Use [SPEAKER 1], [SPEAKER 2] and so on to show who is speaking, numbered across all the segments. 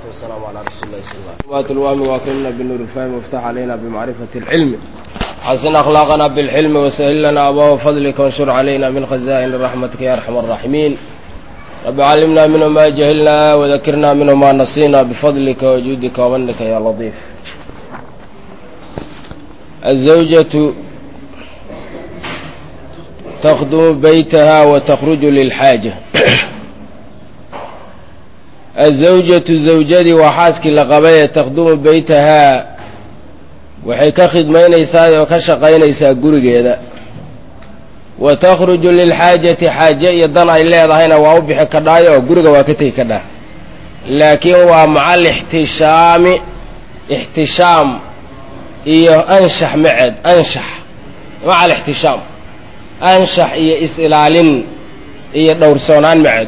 [SPEAKER 1] والسلام على رسول الله صلى الله عليه وسلم الوهم واكرمنا بالنور الفهم وافتح علينا بمعرفة العلم حسن أخلاقنا بالحلم وسهل لنا أبواب فضلك وانشر علينا من خزائن رحمتك يا أرحم الراحمين رب علمنا منه ما جهلنا وذكرنا منه ما نسينا بفضلك وجودك ومنك يا لطيف الزوجة تخدم بيتها وتخرج للحاجة الزوجة زوجدي وxaaskii la qabay تkhdumu beytahaa waxay ka khidmaynaysaa oo ka shaqaynaysaa gurigeeda wa takhruju lilxaajati xaaje iyo dan ay leedahayna waa u bixi kadhaayo oo guriga waa ka tegi kadhaa laakiin waa maca alixtishaami ixtishaam iyo anshax maceed anshax maca alixtishaam anshax iyo is-ilaalin iyo dhowrsoonaan maceed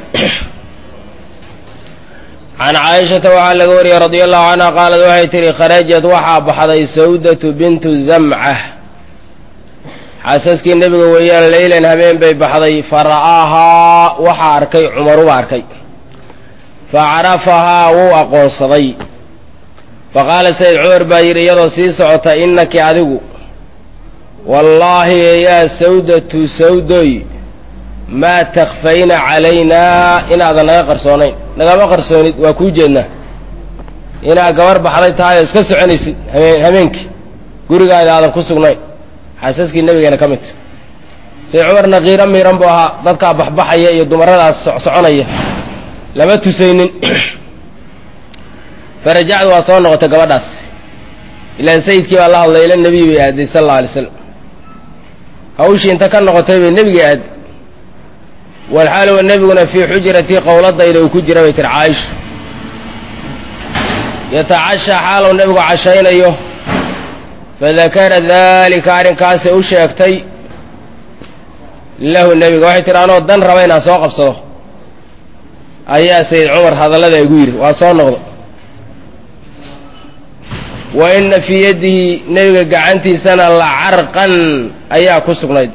[SPEAKER 1] can caaishata waxaa laga wariyey radi allahu canha qaalad waxay tihi kharajad waxaa baxday sawdatu bintu zamcah xaasaskii nebiga weeyaan leylan habeen bay baxday fa ra'aahaa waxaa arkay cumaruba arkay fa carafahaa wuu aqoonsaday fa qaala sayid cumar baa yidhi iyadoo sii socota innaki adigu wallaahi yaa sawdatu sawdoy maa takfayna calaynaa inaadan naga qarsoonayn nagama qarsoonid waa kuu jeednaa inaad gabar baxday tahay oo iska soconaysid habeen habeenkii gurigaada aadan ku sugnayn xaasaskii nebigeena ka midta say cumarna kiiro miiran buu ahaa dadkaa baxbaxaya iyo dumaradaas soconaya lama tusaynin farajacdu waa soo noqotay gabadhaas ilaan sayidkii baa la hadlay ila nebiy bay aaday sala alla alay slam hawshii inta ka noqotay bay nebiga aaday walxaal wa nebiguna fii xujratii qowladayda uu ku jira bay tiri caaisha yatacashaa xaalow nebigu cashaynayo fadakara daalika arrinkaasay u sheegtay lahu nebiga waxay tihi anoo dan raba inaan soo qabsado ayaa sayid cumar hadallada igu yidhi waa soo noqdo wa ina fii yadihi nebiga gacantiisana la carqan ayaa ku sugnayd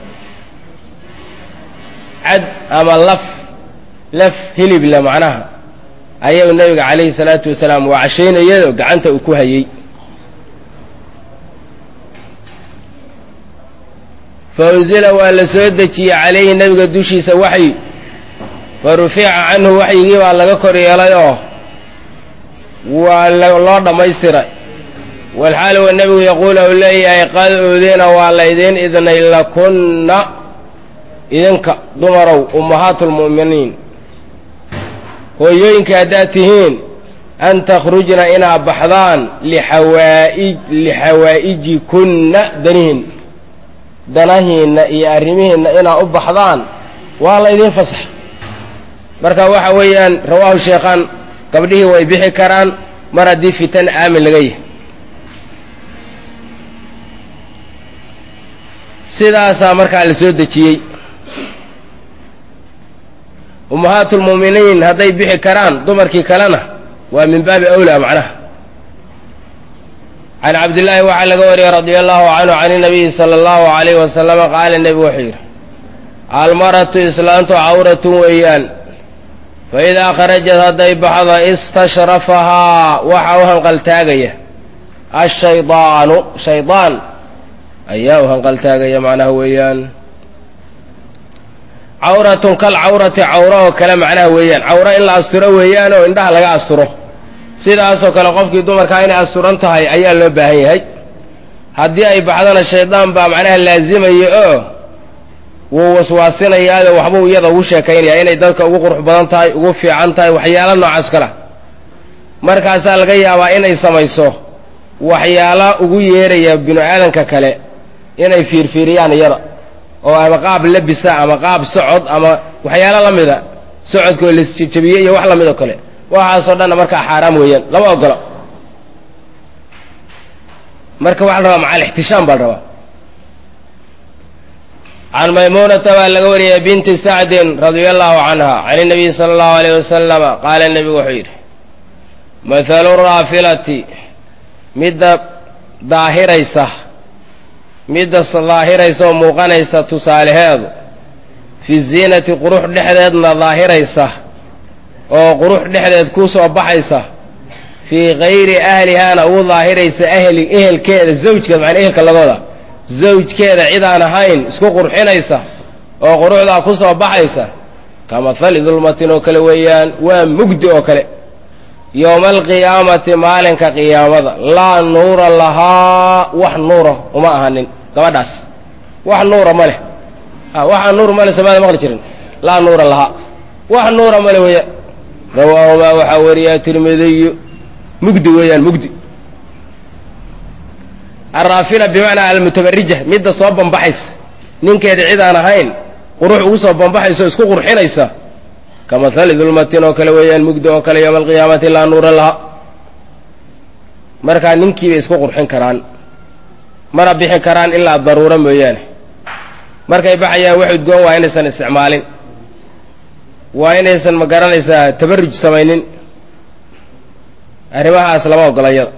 [SPEAKER 1] cad ama laf laf hilible macnaha ayuu nebiga calayhi salaatu wasalaam waa cashaynayado gacanta uu ku hayey fa unzila waa la soo dejiyey calayhi nebiga dushiisa waxyi fa rufica canhu waxyigii baa laga kor yeelay oo waa loo dhammaystiray walxaal wa nebigu yaquulu u leeyahay qad uudina waa la idiin idnay lakunna idinka dumarow ummahaatu lmu'miniin hooyooyinka haddaad tihiin an takhrujna inaad baxdaan lixawaaij lixawaa'ijikunna danihin danahiinna iyo arrimihiinna inaad u baxdaan waa la idiin fasax marka waxa weeyaan rawaahu sheekhaan gabdhihii way bixi karaan mar haddii fitan aamin laga yahay sidaasaa markaa la soo dejiyey ummahaatu lmu'miniin hadday bixi karaan dumarkii kalena waa min baabi awlaa macnaha can cabdillaahi waxaa laga wariyey radia allahu canhu can inabiyi sala allahu alayhi wasalama qaala nebigu wuxuu yidhi almaratu islaantu cawratun weeyaan fa idaa kharajad hadday baxdo istashrafahaa waxa u hanqaltaagaya ashaydaanu shaydaan ayaa u hanqaltaagaya macnaha weeyaan cawratun kal cawrati cawro oo kale macnaha weeyaan cawro in la asturo weeyaan oo indhaha laga asturo sidaasoo kale qofkii dumarkaa inay asturan tahay ayaa loo baahan yahay haddii ay baxdona shaydaan baa macnaha laazimaya oo wuu waswaasinayaado waxbuu iyada ugu sheekaynaya inay dadka ugu qurux badan tahay ugu fiican tahay waxyaalo noocaas kale markaasaa laga yaabaa inay samayso waxyaala ugu yeeraya binu aadanka kale inay fiirfiiriyaan iyada oo ama qaab labisa ama qaab socod ama waxyaalo la mida socodkoo lasjabiye iyo wax lamid oo kale waxaasoo dhanna markaa xaaraam weeyaan lama ogola marka waxaa la rabaa maca alixtishaam baa la rabaa can maymuunata baa laga wariyay binti sacdin radia allahu canha can inabiyi sala allahu alayh wasalama qaala nebigu wuxuu yidhi mathalu raafilati midda daahiraysa midda daahiraysa oo muuqanaysa tusaaleheedu fi ziinati qurux dhexdeedna daahiraysa oo qurux dhexdeed ku soo baxaysa fii kayri ahlihaana ugu daahiraysa ahli ehelkeeda zawjkeeda macnaa ehelka laga wadaa zawjkeeda cid aan ahayn isku qurxinaysa oo quruxdaa ku soo baxaysa kamahali dulmatin oo kale weeyaan waa mugdi oo kale yowma alqiyaamati maalinka qiyaamada laa nuura lahaa wax nuura uma ahanin gabadhaas wax nuura ma leh waxaa nuur male somaada maqli jirin laa nuura lahaa wax nuura male weeyaan rawaahumaa waxaa wariyaa tirmidiyu mugdi weeyaan mugdi araafila bimacnaa almutabarija midda soo bambaxaysa ninkeeda cid aan ahayn qurux ugu soo bambaxaysa oo isku qurxinaysa kamahali dulmatin oo kale weeyaan mugdi oo kale yowma alqiyaamati laa nuura laha markaa ninkiibay isku qurxin karaan mana bixi karaan ilaa daruuro mooyaane markay baxayaan wax udgoon waa inaysan isticmaalin waa inaysan ma garanaysaa tabaruj samaynin arrimahaas lama ogola yada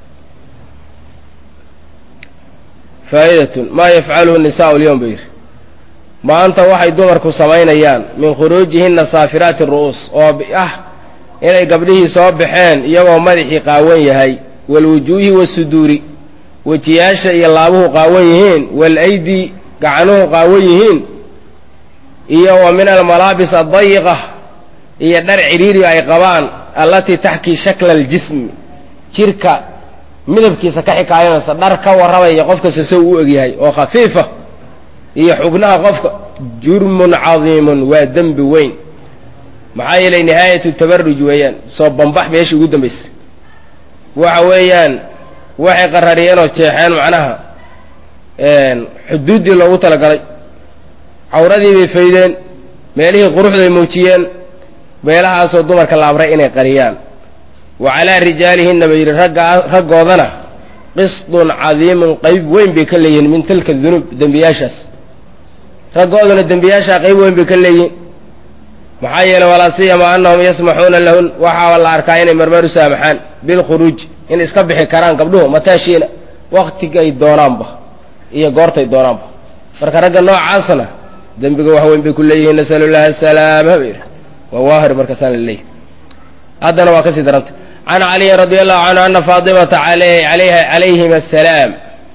[SPEAKER 1] faa'idatun maa yafcaluhu nisaau lyowm buu yidhi maanta waxay dumarku samaynayaan min khuruujihinna saafiraati ru'uus oo ah inay gabdhihii soo baxeen iyagoo madaxii qaawan yahay walwujuuhi wasuduuri wejiyaasha iyo laabuhu qaawan yihiin walaydi gacanuhu qaawan yihiin iyo wa min almalaabis addayiqa iyo dhar cidhiiri ay qabaan allatii taxkii shakla aljismi jirka midabkiisa ka xikaayanaysa dhar ka warramaya qofkasta sow u egyahay oo khafiifa iyo xubnaha qofka jurmun cadiimun waa dembi weyn maxaa yeelay nihaayatu tabaruj weeyaan soo bambax meeshii ugu dambaysa waxa weeyaan waxay qarariyeen oo jeexeen macnaha xuduuddii loogu talagalay cawradii bay faydeen meelihii quruxday muujiyeen meelahaasoo dumarka la amray inay qariyaan wa calaa rijaalihinna bay yidhi ragga raggoodana qisdun cadiimun qayb weyn bay ka leeyihiin min tilka dunuub dembiyaashaas raggooduna dembiyaashaa qayb weyn bay ka leeyihiin maxaa yeeley walaa siyama annahum yasmaxuuna lahun waxaa la arkaa inay marmar u saamaxaan bilkhuruuj in iska bixi karaan gabdhuhu mataashiina waktigay doonaanba iyo goortay doonaanba marka ragga noocaasna dembiga wax weyn bay ku leeyihiin nasalu llahi asalaama ba yidhi waa waahir markaasaan la leeyahy haddana waa kasii daranta can caliyin radi allahu canhu ana faatimata alayha calayhim asalaam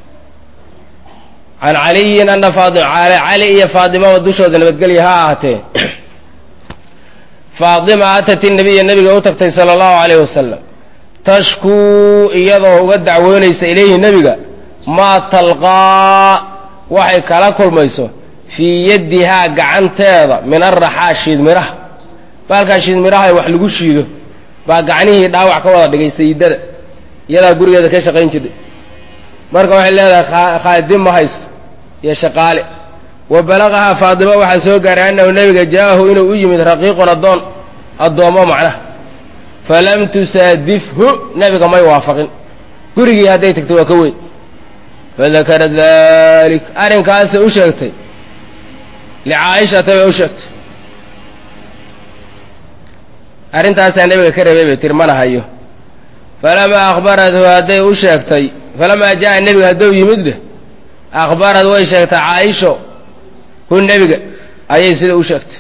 [SPEAKER 1] can caliyin ana faatima cali iyo faatimaba dushooda nabadgelya ha ahaatee faatima atat inabiya nabiga u tagtay sala allahu alayh wasalam tashkuu iyadoo uga dacwoonaysa ilayhi nebiga maa talqaa waxay kala kulmayso fii yaddihaa gacanteeda min araxaa shiidmiraha baalkaa shiidmiraha wax lagu shiido baa gacnihii dhaawac ka wada dhigay sayidada iyadaa gurigeeda ka shaqayn jirtay marka waxay leedahay khaadim ma hayso iyo shaqaale wa balaqahaa faadima waxaa soo gaaray annahu nebiga jaa'ahu inuu u yimid raqiiqun addoon addoommo macnaha falam tusaadifhu nebiga may waafaqin gurigii hadday tagtay waa ka weyn fadakara dalik arrinkaasay u sheegtay licaa'ishata bay u sheegtay arrintaasaa nebiga ka reebay bay tiri mana hayo falamaa akhbarathu hadday u sheegtay falamaa jaa nebiga hadduu yimid dheh akhbarad way sheegtay caaisho hu nebiga ayay sida u sheegtay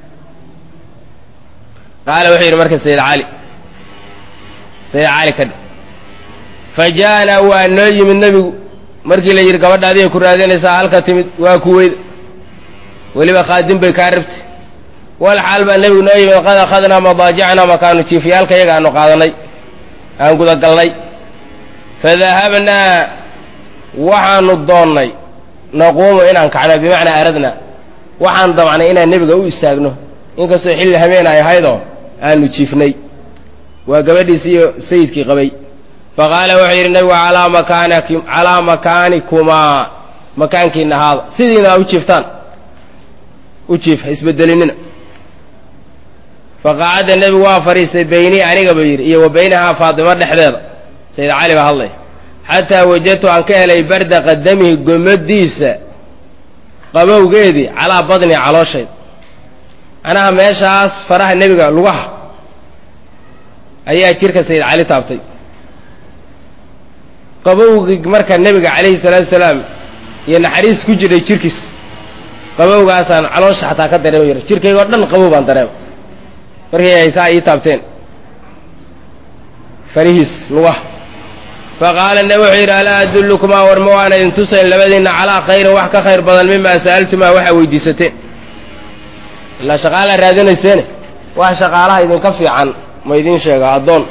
[SPEAKER 1] qaala wuxuu yidhi marka sayid cali sayid cali ka dhe fa ja'anaa waa noo yimid nebigu markii la yidhi gabadha adiga ku raadinaysaa halka timid waa kuweyda weliba khaadim bay kaa rabtay wal xaal baa nebigu noo yimid qad akhadnaa madaajicnaa makaanu jiifyaalka yaga aanu qaadanay aan gudagalnay fadahabnaa waxaanu doonnay naquumu inaan kacno bimacnaa aradna waxaan damcnay inaan nebiga u istaagno inkastoo xilli habeen ay ahaydoo aanu jiifnay waa gabadhiisi iyo sayidkii qabay faqaala wuxuu yidhi nebigu alaa makaanaki calaa makaanikumaa makaankiina ahaada sidiina aa u jiiftaan u jiif ha isbedelinina faqacadda nebigu waa fadhiistay beynii aniga buu yidhi iyo wa baynahaa faatimo dhexdeeda sayid cali baa hadlaya xataa wajadtu aan ka helay barda qadamihi gomadiisa qabowgeedii calaa badni calooshayd macnaha meeshaas faraha nebiga lugaha ayaa jirka sayid cali taabtay qabowgii marka nebiga calayhi salaatu salaam iyo naxariis ku jiray jirkiis qabowgaasaan caloosha xataa ka dareema yar jirkaygoo dhan qabow baan dareema markay haysaa ii taabteen farihiis lugaha faqaala nabi wuxuu yidhi alaa adullukumaa war ma waana idin tusayn labadiinna calaa khayrin wax ka khayr badan mimaa sa'altumaa waxaa weydiisateen ilaa shaqaalaa raadinayseene wax shaqaalaha idinka fiican ma idiin sheega addoon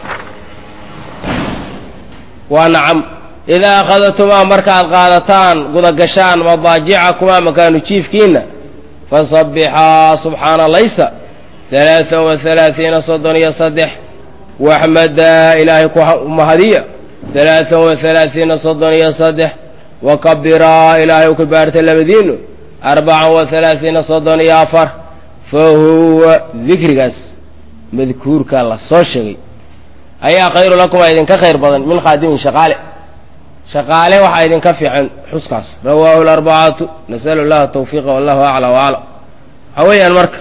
[SPEAKER 1] waa nacam idaa akhadatumaa markaad qaadataan gudagashaan madaajicakumaa makaanu jiifkiinna fasabbixaa subxaana laysa alaaan wa alaaiina soddon iyo saddex waxmadaa ilaahay ku mahadiya alaaan wa alaaiina soddon iyo saddex wakabiraa ilaahay u kabaarta labadiinu arbacan wa alaaiina soddon iyo afar fa huwa dikrigaas madkuurkaa la soo sheegay ayaa khayru lakumaa idinka khayr badan min khaadimin shaqaale shaqaale waxaa idinka fiican xuskaas rawaahu larbacatu nasalu llaha tawfiiqa wallahu acla waaclam waxaa weeyaan marka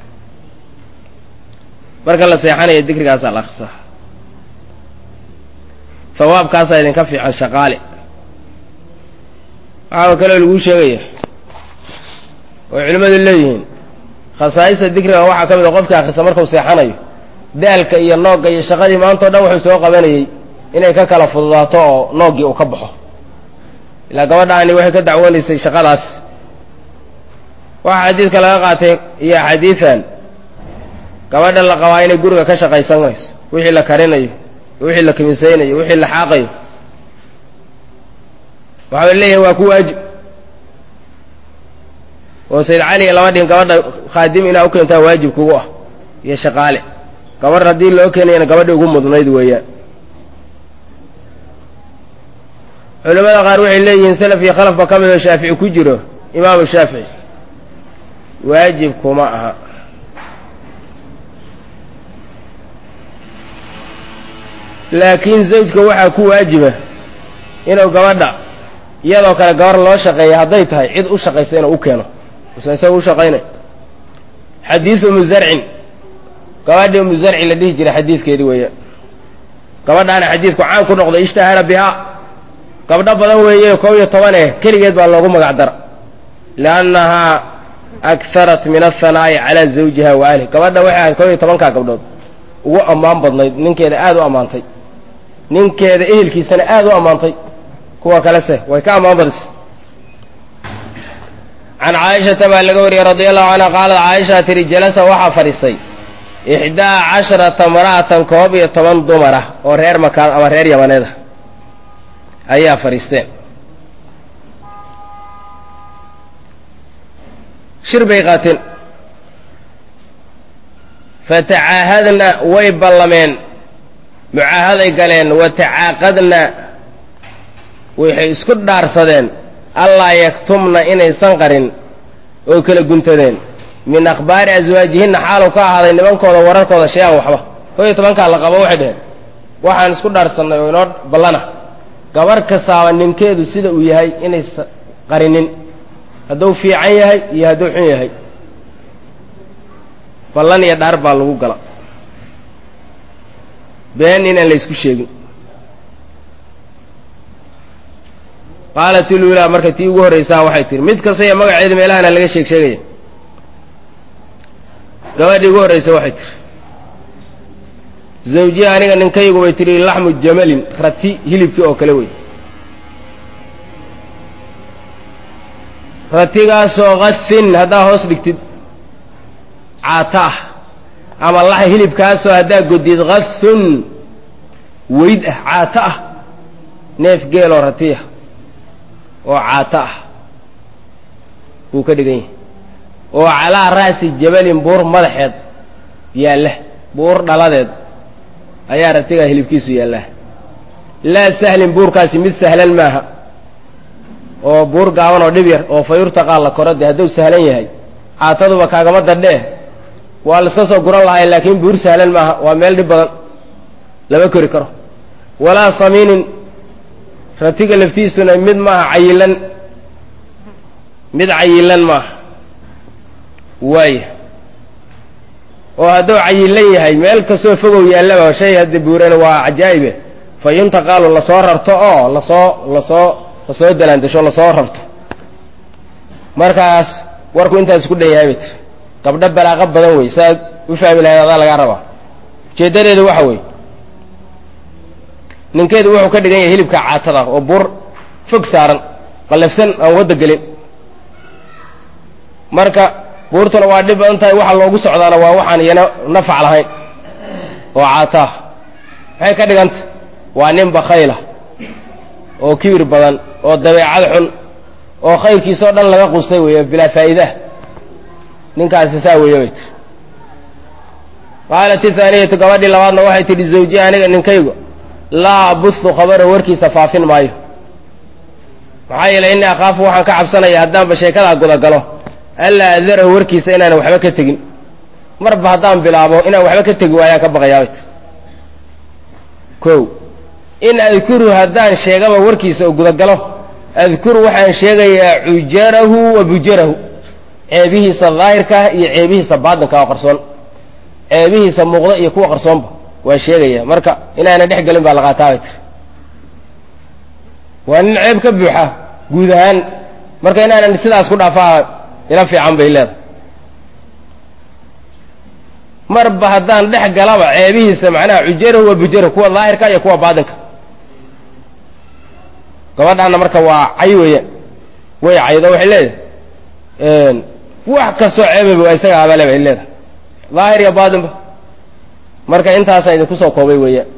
[SPEAKER 1] marka la seexanaya dikrigaasaa la akrisaa hawaabkaasaa idinka fiican shaqaale waxaa kaloo laguu sheegaya oo culimmadu leeyihiin khasaa'ista dikriga waxaa ka mid a qofkii akrisa markuu seexanayo daalka iyo noogga iyo shaqadii maantao dhan wuxuu soo qabanayey inay ka kala fududaato oo nooggii uu ka baxo ilaa gabadhaani waxay ka dacwoonaysay shaqadaas waxaa xadiidka laga qaatay iyo axaadiidan gabadha la qabaa inay guriga ka shaqaysanayso wixii la karinayo wixii la kiminsaynayo wixii la xaaqayo waxaa leeyahay waa ku waajib oo sayd caliga lama dhihin gabadha khaadim inaa u keentaa waajib kugu ah iyo shaqaale gabadh haddii loo keenayana gabadhii ugu mudnayd weeyaan culamada qaar waxay leeyihiin salaf iyo khalafba ka mid oo shaafici ku jiro imaamu shaafici waajib kuma aha laakiin zawjka waxaa ku waajiba inuu gabadha iyadoo kale gabar loo shaqeeya hadday tahay cid u shaqaysa inuu u keeno usan isaga u shaqaynay xadiidu umu zarcin gabadhii umu zarci la dhihi jiray xadiidkeedii weeyaan gabadhaana xadiidku caan ku noqday ishtahara bihaa gabdho badan weeye kob iyo toban eh keligeed baa loogu magac dara liannahaa akharat min athanaa'i calaa zawjiha wa ahlih gabadha waxay ahayd kob iyo tobankaa gabdhood ugu ammaan badnayd ninkeeda aada u ammaantay ninkeeda ehelkiisana aada u ammaantay kuwa kalese way ka ammaan badisay can caaishata baa laga wariyey radia allahu canha qaalat caaisha tihi jalasa waxaa fadhiistay ixdaa casharata mara'atan koob iyo toban dumar ah oo reer makaan ama reer yamaneeda ayaa fadhiisteen shir bay qaateen fatacaahadna way ballameen mucaahaday galeen wa tacaaqadna waxay isku dhaarsadeen allaa yaktumna inaysan qarin oo kala guntadeen min akhbaari aswaajihinna xaalu ka ahaaday nimankooda wararkooda shay-an waxba koo iyo tobankaa la qabo waxay dheheen waxaan isku dhaarsannay oo inoo ballana gabarh kastaaba ninkeedu sida uu yahay inaysa qarinin hadduu fiican yahay iyo hadduu xun yahay ballan iyo dhaar baa lagu gala been inaan la ysku sheegin qaalat ilulaa marka tii ugu horraysaa waxay tihi mid kasta iyo magaceeda meelahana laga sheeg sheegaya gabadhii ugu horraysa waxay tihi zawjiya aniga ninkaygu bay tihi laxmu jamalin rati hilibkii oo kale wey ratigaasoo kafin haddaa hoos dhigtid caata ah ama lax hilibkaasoo haddaa godid kafun weyd ah caata ah neef geeloo ratiya oo caata ah buu ka dhigan yahay oo calaa ra'si jabalin buur madaxeed yaalla buur dhaladeed ayaa ratigaa hilibkiisu yaallaa laa sahlin buurkaasi mid sahlan maaha oo buur gaaban oo dhib yar oo fayurtaqaa la koro dee hadduu sahlan yahay caataduba kaagama dadhee waa la iska soo guran lahay laakiin buur sahlan maaha waa meel dhib badan lama kori karo walaa samiinin ratiga laftiisuna mid maaha cayilan mid cayilan maaha waaya oo hadduu cayilan yahay meel kastoo fogow yaallaba shay hadda buurana waa cajaa'ibe fa yuntaqaalu lasoo rarto oo lasoo lasoo lasoo dalaandasho lasoo rarto markaas warku intaas ku dhan yahay bay tiri gabdho balaaqo badan wey saaad u fahmi lahayd adaa lagaa rabaa ujeeddadeedu waxa weeye ninkeedu wuxuu ka dhigan yahay hilibka caatada oo buur fog saaran qallafsan aan wadda gelin marka buurtuna waa dhib badan tahay waxa loogu socdaana waa waxaan iyana nafac lahayn oo caataah maxay ka dhiganta waa nin bakhayla oo kibir badan oo dabeecad xun oo khayrkiisao dhan laga qustay weeye bilaa faa'iidah ninkaasi saa weeye bay tiri qaalat ithaaniyatu gabadhii labaadna waxay tidhi zawji aniga ninkaygu laa abuhu khabara warkiisa faafin maayo maxaa yeelay innii akhaafu waxaan ka cabsanaya haddaanba sheekadaa gudagalo allaa adarahu warkiisa inaanan waxba ka tegin marba haddaan bilaabo inaan waxba ka tegi waayaan ka baqayaabay tir ko in adkuru haddaan sheegaba warkiisa oo gudagalo adkuru waxaan sheegayaa cujarahu wa bujarahu ceebihiisa daahirkaah iyo ceebihiisa baatinka oo qarsoon ceebihiisa muuqda iyo kuwa qarsoonba waan sheegaya marka inaanan dhex gelin baa la qaataabay tir waa nin ceeb ka buuxa guud ahaan marka inaanan sidaas ku dhaafaa ila fiican bay leedahay marba haddaan dhex galaba ceebihiisa macnaha cujarahu wa bujarahu kuwa daahirka iyo kuwa baatinka gabadhaana marka waa cay weeyaan way caydo waxay leedahay wax kastoo ceebaba waa isaga abale bay leedahay daahir iyo baatinba marka intaasaan idinku soo koobay weeyaan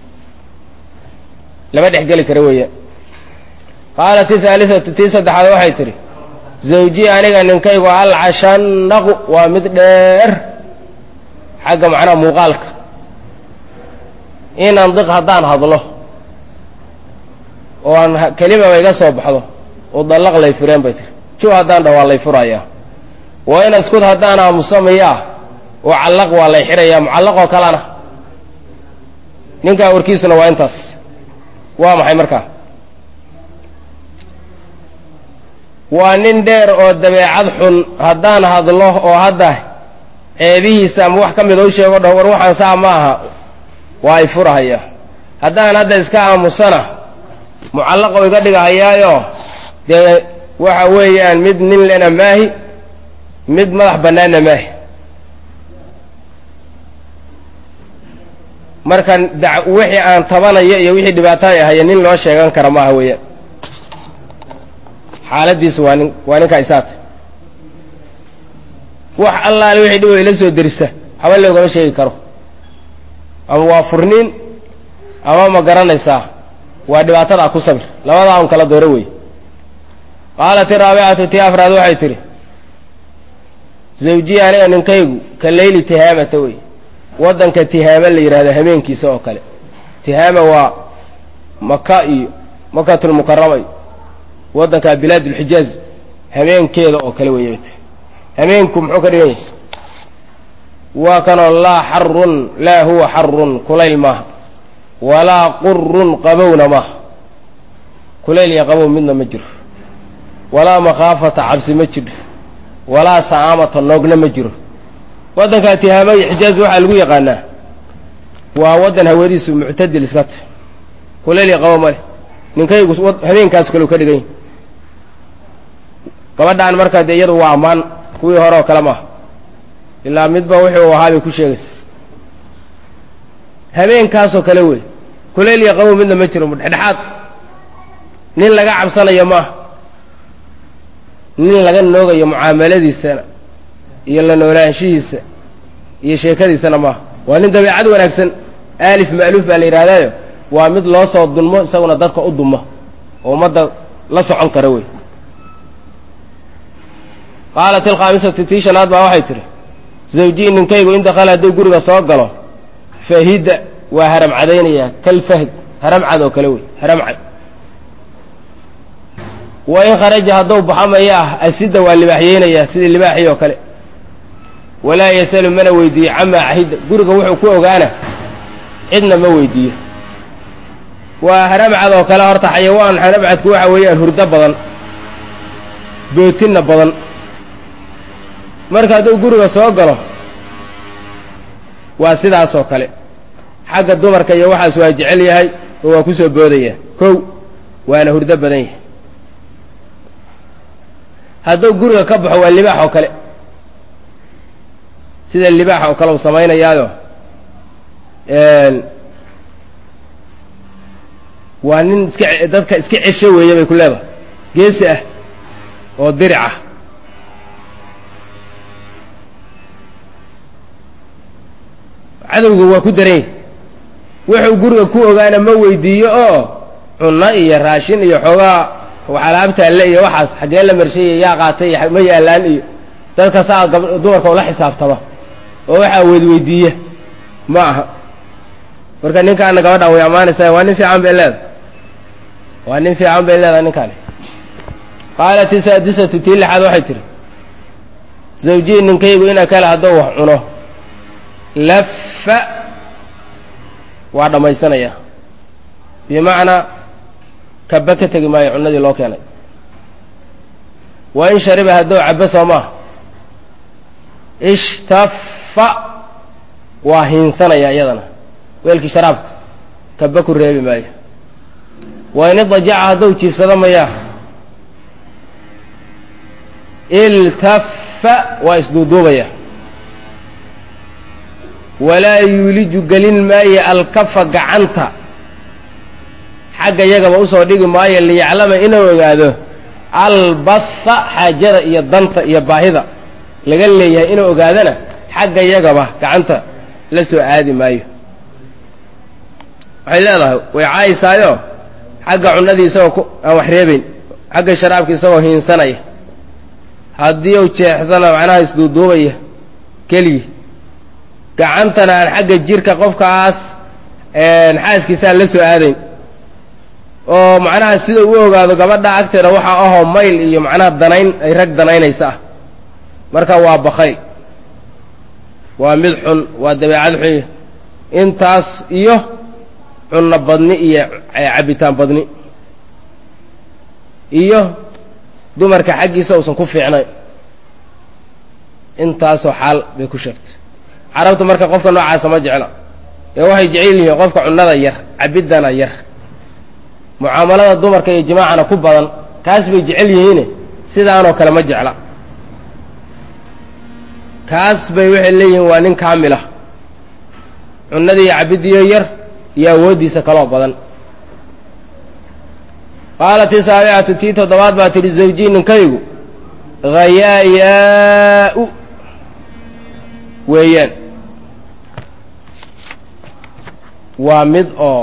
[SPEAKER 1] lama dhex geli kara weeyaan qaalat ithaalisatu tii saddexaad waxay tidhi zawji aniga ninkaygu alcashanaqu waa mid dheer xagga macnaha muuqaalka in andiq haddaan hadlo oo aan kelimaba iga soo baxdo oo dallaq lay fureen bay tiri ju haddaan dhah waa lay furayaa waa in askud haddaan aamusamayaa oo callaq waa lay xirayaa mucallaqoo kalena ninkaa warkiisuna waa intaas waa maxay markaa waa nin dheer oo dabeecad xun haddaan hadlo oo hadda ceebihiisa ama wax ka mida u sheego dhaho war waxaan saa ma aha waa ay furahaya haddaan hadda iska aamusana mucallaqo iga dhigahayaayo dee waxa weeyaan mid nin lena maahi mid madax bannaanna maahi marka da wixii aan tabanayo iyo wixii dhibaatay ahaya nin loo sheegan kara maaha weeyaan xaaladiisu waa nin waa ninkaa isaata wax allaale wixii dhib ila soo derisa haba loogama sheegi karo ama waa furniin ama ma garanaysaa waa dhibaatadaa ku sabir labadaa un kala dooro wey qaalat iraabicatu tii afraad waxay tidhi zawjiya aniga ninkaygu ka leyli tihaamata wey waddanka tihaama la yidhahdo hameenkiisa oo kale tihaama waa maka iyo makatulmukarama iyo waddanka bilaad ulxijaaz hameenkeeda oo kale weeye hameenku muxuu ka dhigan yahay waa kanoo laa xarun laa huwa xarun kulayl maaha walaa qurun qabowna maaha kulayl iyo qabow midna ma jiro walaa makhaafata cabsi ma jiro walaa sa'aamata noogna ma jiro waddankaa tihaama iyo xijaaz waxaa lagu yaqaanaa waa waddan hawadiisu muctadil iska tahy kulayl iyo qabow male ninkaygu habeenkaas kaleu ka dhigan yahy gabadhaan markaa dee iyadu waa ammaan kuwii hore oo kale maaha ilaa midba wuxuu ahaa bay ku sheegaysa habeenkaasoo kale wey kulayl iyo qabow midna ma jiro dhexdhexaad nin laga cabsanayo maaha nin laga noogayo mucaamaladiisana iyo la noolaanshihiisa iyo sheekadiisana maaha waa nin dabeecad wanaagsan aalif ma'luuf baa la yidhahdaayo waa mid loo soo dulmo isaguna dadka u duma oo ummadda la socon kara wey qaalat ilkhaamisatu tii shanaad baa waxay tidhi zawjii ninkaygu in dakhala hadduu guriga soo galo fahidda waa haram cadaynayaa kalfahd haramcad oo kale wey haramcad wa in kharaja hadduu baxo maya ah asidda waa libaaxyeynayaa sidii libaaxii oo kale walaa yasalu mana weydiiyo camaa cahidda guriga wuxuu ku ogaana cidna ma weydiiyo waa haramcad oo kale horta xayawaan haramcadku waxa weeyaan hurdo badan bootinna badan marka hadduu guriga soo galo waa sidaas oo kale xagga dumarka iyo waxaas waa jecel yahay oo waa ku soo boodaya kow waana hurdo badan yahay hadduu guriga ka baxo waa libaax oo kale sida libaax oo kale uu samaynayaayo waa nin iska dadka iska cesho weeye bay ku leedahay geesi ah oo diric ah cadowga waa ku darany wuxuu guriga ku ogaana ma weydiiyo oo cunno iyo raashin iyo xoogaa alaabtaalle iyo waxaas xaggee la marshaya yaa qaatay ma yaalaan iyo dadka saa gab dumarka ula xisaabtama oo waxaa weydweydiiya ma aha marka ninkaana gabadhaan way ammaanaysaa waa nin fiican bay leedahay waa nin fiican bay leedahay ninkaani qaalat isaadisatu tii lixaad waxay tihi zawjii ninkaygu ina kale hadduu wax cuno lafa waa dhammaysanaya bimacnaa kaba ka tegi maayo cunadii loo keenay wa in shariba hadduu cabo soo maaha ishtafa waa hiinsanaya iyadana weelkii sharaabka kaba ku reebi maayo wa in idajaca hadduu jiifsado mayaa iltafa waa isduuduubaya walaa yuuliju gelin maayo alkafa gacanta xagga yagaba usoo dhigi maayo liyaclama inuu ogaado albatha xaajada iyo danta iyo baahida laga leeyahay inuu ogaadana xagga yagaba gacanta la soo aadi maayo waxay leedahay way caayisaayoo xagga cunadii isagoo ku aan wax reebayn xagga sharaabka isagoo hiinsanaya haddii uu jeexdana macnaha isduuduubaya keligii gacantana aan xagga jirka qofkaas xaaskiisaan la soo aadayn oo macnaha sida uu ogaado gabadha agteeda waxaa ahoo mayl iyo macnaha danayn ay rag danaynaysa ah marka waa bakayl waa mid xun waa dabeecad xun intaas iyo cunno badni iyo cabitaan badni iyo dumarka xaggiisa uusan ku fiicnayn intaasoo xaal bay ku sheegtay carabtu marka qofka noocaasa ma jecla ee waxay jecel yihiin qofka cunnada yar cabiddana yar mucaamalada dumarka iyo jimaacana ku badan kaas bay jecel yihiine sidaanoo kale ma jecla kaas bay waxay leeyihiin waa nin kaamilah cunnadii iyo cabiddiyo yar iyo awooddiisa kaloo badan qaalat isaabicatu tii toddobaad baa tidhi zawjii ninkaygu hayaayaa-u weeyaan waa mid oo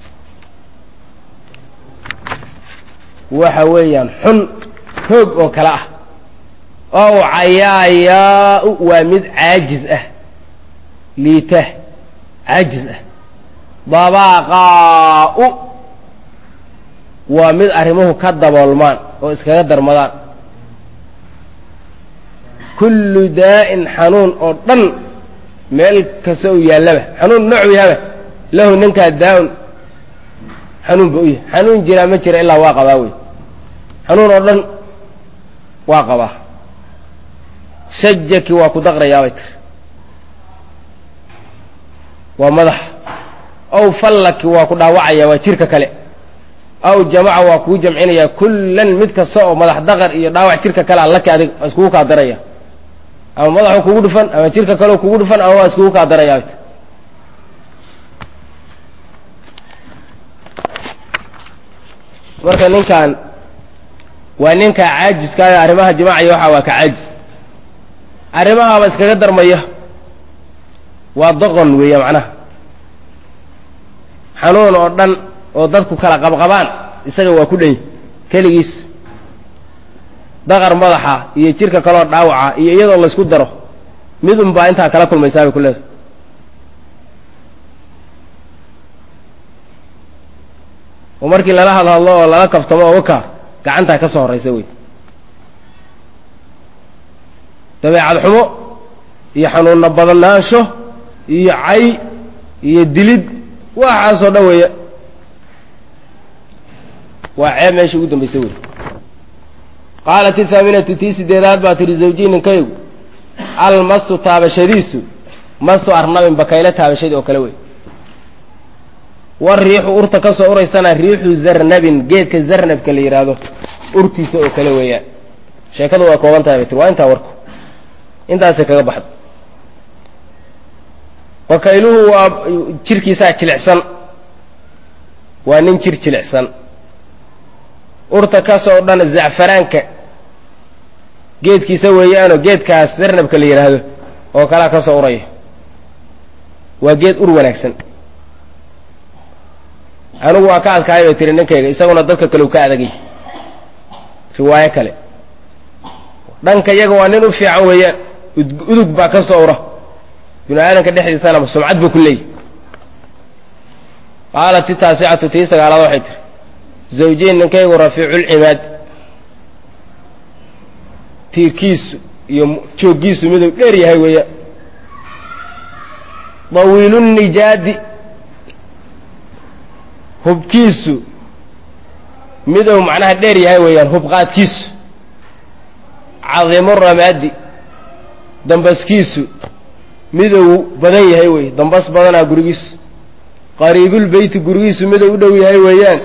[SPEAKER 1] waxa weeyaan xun hoog oo kale ah ow cayaayaa-u waa mid caajiz ah liita caajiz ah dabaaqaa-u waa mid arrimuhu ka daboolmaan oo iskaga darmadaan kullu daa'in xanuun oo dhan meel kasta uu yaallaba xanuun noocu yahaba lahu ninkaa daa-un xanuun ba u yahay xanuun jiraa ma jira ilaa waa qabaa wey xanuun oo dhan waa qabaa shajaki waa ku daqrayaabay tiri waa madax ow fallaki waa ku dhaawacaya waa jirka kale aw jamaca waa kuu jamcinaya kullan mid kasta oo madax daqar iyo dhaawac jirka kale allaki adig waa iskugu kaa daraya ama madaxu kugu dhufan ama jirka kaleo kugu dhufan ama waa iskugu kaa daraya marka ninkan waa ninka caajiskaayo arrimaha jimaaciya waxa waa ka caajis arrimahaaba iskaga darmaya waa doqon weeya macnaha xanuun oo dhan oo dadku kala qabqabaan isaga waa ku dhany keligiis daqar madaxa iyo jirka kaloo dhaawaca iyo iyadoo laysku daro midun baa intaa kala kulmaysaa bay ku leedahay oo markii lala hadhadlo oo lala kaftamo oo waka gacantaa ka soo horraysa wey dabeecad xumo iyo xanuunna badnaansho iyo cay iyo dilid waxaasoo dhan weeya waa ceeb meesha ugu dambaysa wey qaalat ihaaminatu tii sideedaad baa tihi zawjii ninkaygu almasu taabashadiisu masu arnabin bakaylo taabashadii oo kale wey war riixu urta ka soo uraysana riixu zarnabin geedka zarnabka la yidhaahdo urtiisa oo kale weeyaan sheekadu waa kooban tahay bay tiri waa intaa warku intaasay kaga baxdo bakayluhu waa jirkiisaa jilicsan waa nin jir jilicsan urta kasoo dhan zacfaraanka geedkiisa weeyaanoo geedkaas sarnabka la yidhaahdo oo kalaa ka soo uraya waa geed ur wanaagsan anigu waa ka adkahay bay tiri ninkayga isaguna dadka kale u ka adagay riwaayo kale dhanka iyaga waa nin u fiican weeyaan udug baa ka soo ura binu aadamka dhexdiisana sumcad buu ku leeyahy qaalat itaasicatu tii sagaalaad waxay tiri zawjiin ninkaygu rafiiculcimaad tiirkiisu iyo jooggiisu miduu dheer yahay weeyaan dawiilunijaadi hubkiisu miduu macnaha dheer yahay weeyaan hubqaadkiisu cadimu ramaadi dambaskiisu miduu badan yahay wey dambas badanaa gurigiisu qariibulbeyti gurigiisu miduu u dhow yahay weeyaan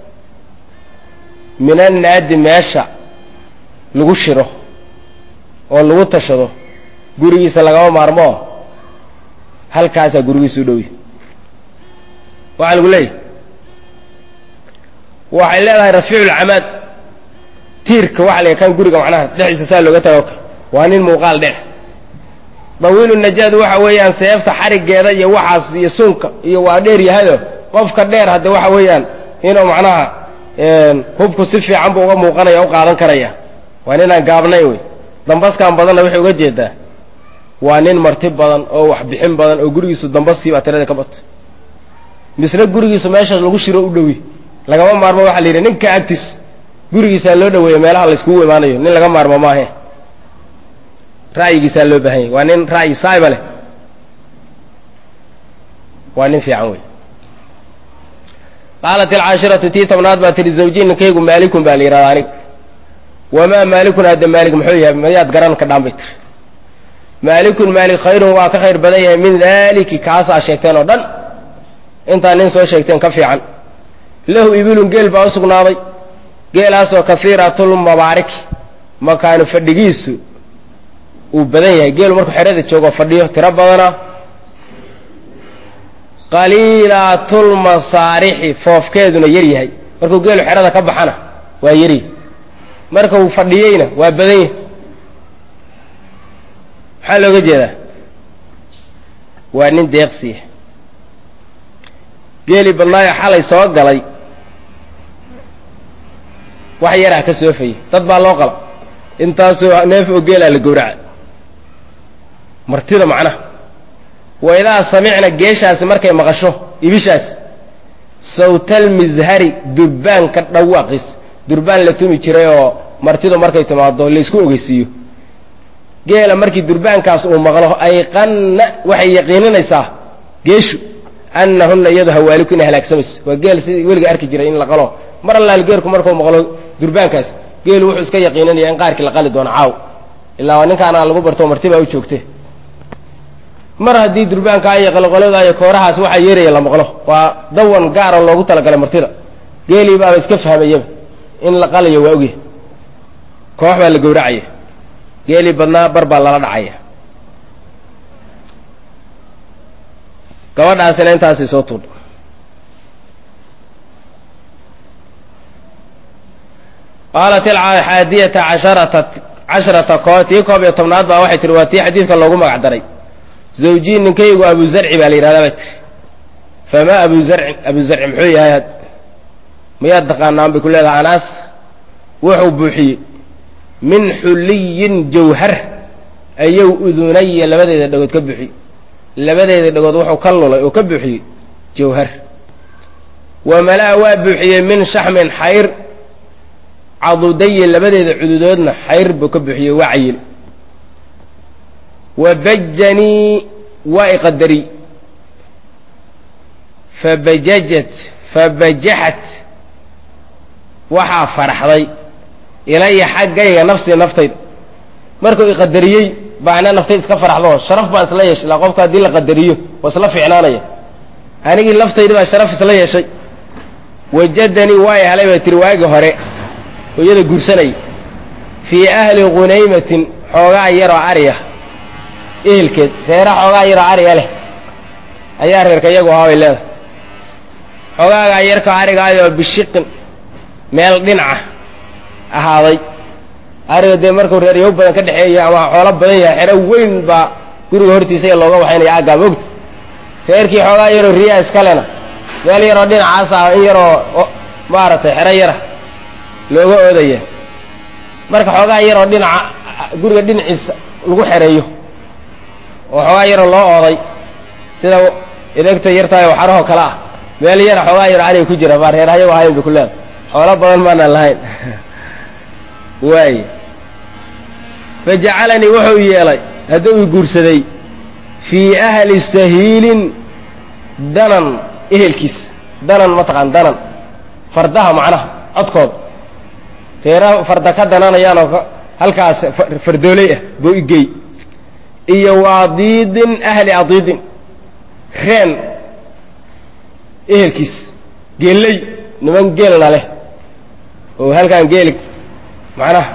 [SPEAKER 1] min annaadi meesha lagu shiro oo lagu tashado gurigiisa lagama maarmoo halkaasaa gurigiisu u dhow yahay waxaa lagu leeyahay waxay leedahay rafiiculcamaad tiirka waxa la kan guriga macnaha dhexdiisa saa looga tago waa nin muuqaal dheer dawiilu najaad waxa weeyaan seefta xarigeeda iyo waxaas iyo sunka iyo waa dheer yahayo qofka dheer hadde waxa weeyaan inuu macnaha hubku si fiican buu uga muuqanaya u qaadan karaya waa ninaan gaabnayn wey dambaskan badanna waxay uga jeedaa waa nin marti badan oo wax bixin badan oo gurigiisu dambaskiibaa tirada ka bata misna gurigiisu meeshaas lagu shiro u dhowi lagama maarmo waxaa la yidhi ninka agtiis gurigiisaa loo dhaweeya meelaha layskugu imaanayo nin laga maarmo maahe ra'yigiisaa loo baahan yahy waa nin ra'yi saaiba leh waa nin fiican wey qaalat alcaashiratu tii tobnaad baa tihi zawjiin ninkaygu maalikun baa la yidhahda aniga wamaa maalikun hadda maalik muxuu yahay mayaad garan ka dhaan bay tiri maalikun maalik khayrun waa ka khayr badan yahay min daaliki kaasaa sheegteen oo dhan intaa nin soo sheegteen ka fiican lahu ibilun geel baa u sugnaaday geelaasoo kahiiratulmabaariki makaanu fadhigiisu uu badan yahay geelu markuu xerada joogo fadhiyo tiro badana qaliilaatulmasaarixi foofkeeduna yar yahay markuu geelu xerada ka baxana waa yaryahy marka uu fadhiyeyna waa badan yahay maxaa looga jeedaa waa nin deeqsiya geelii badnaayo xalay soo galay wax yaraa ka soofayay dad baa loo qala intaasoo neef oo geelaa la gowraca martida macnaha waidaa samicna geeshaasi markay maqasho ibishaasi sawtalmishari durbaanka dhawaaqiis durbaan la tumi jiray oo martidu markay timaado laysku ogeysiiyo geela markii durbaankaas uu maqlo ayqanna waxay yaqiininaysaa geeshu annahunna iyadu hawaaliku inay halaagsamayso waa geel si weliga arki jiray in la qalo mar allaal geelku markuu maqlo durbaankaas geelu wuxuu iska yaqiinanaya in qaarkii la qali doono caaw ilaa waa ninkaana lagu barto marti baa u joogte mar haddii durbaankaa iyo qalqolada iyo koorahaas waxaa yeeraya la maqlo waa dawan gaara loogu talagalay martida geelii baaba iska fahmayaba in la qalayo waa ogyahay koox baa la gowracaya geelii badnaa bar baa lala dhacaya gabadhaasina intaasay soo tuudha qaalat alxaadiyata casharata casharata koo tii koob iyo tobnaad baa waxay tihi waa tii xadiidka loogu magac daray zawjiin ninkaygu abu zarci baa la yidhahdaa bay tiri famaa abu zarcin abu zarci muxuu yahay had mayaad taqaanaan bay ku leedahay anaas wuxuu buuxiyey min xuliyin jawhar ayuu udunaya labadeeda dhagood ka buuxiyey labadeeda dhagood wuxuu ka lulay oo ka buuxiyey jawhar wa malaa waa buuxiyey min shaxmin xayr cadudaye labadeeda cududoodna xayr buu ka buuxiyey waa cayil wa bajanii waa iqadari fabajajat fabajaxat waxaa faraxday ilaya xaggayga nafsii naftayda markuu iqadariyey baana naftayda iska faraxdo sharaf baan isla yeeshay la qofka haddii la qadariyo waa isla fiicnaanaya anigii laftayda baa sharaf isla yeeshay wajadanii waa i helay bay tiri waagi hore oo iyada guursanayay fii ahli ghunaymatin xoogaa yaroo ariya ehelkeed reera xoogaa yaroo ariya leh ayaa reerka iyagu ahaa bay leedahay xogaagaa yarka arigaayoo bishiqin meel dhinaca ahaaday ariga dee markuu reeryow badan ka dhexeeya ama xoolo badan yahay xero weyn baa guriga hortiisa ee looga waxaynaya aaggaa mogta reerkii xoogaa yaroo riyaa iskalena meel yaroo dhinacaas ah in yaroo maaragtay xero yara looga oodaya marka xoogaa yaroo dhinaca guriga dhinaciisa lagu xereeyo oo xoogaa yaroo loo ooday sida idegta yartahay oo xarahoo kale ah meel yara xoogaa yaro ariga ku jira baa reer hayago ahayn bay ku leeda xoolo badan maanaan lahayn waay fajacalanii wuxuu yeelay hadduu i guursaday fii ahli sahiilin danan ehelkiis danan mataqaan danan fardaha macnaha codkood reeraha farda ka dananayaanoo halkaas fardooley ah buu igey iyo waadiidin ahli adiidin reen ehelkiis geelley niman geelna leh oo halkaan geeli macnaha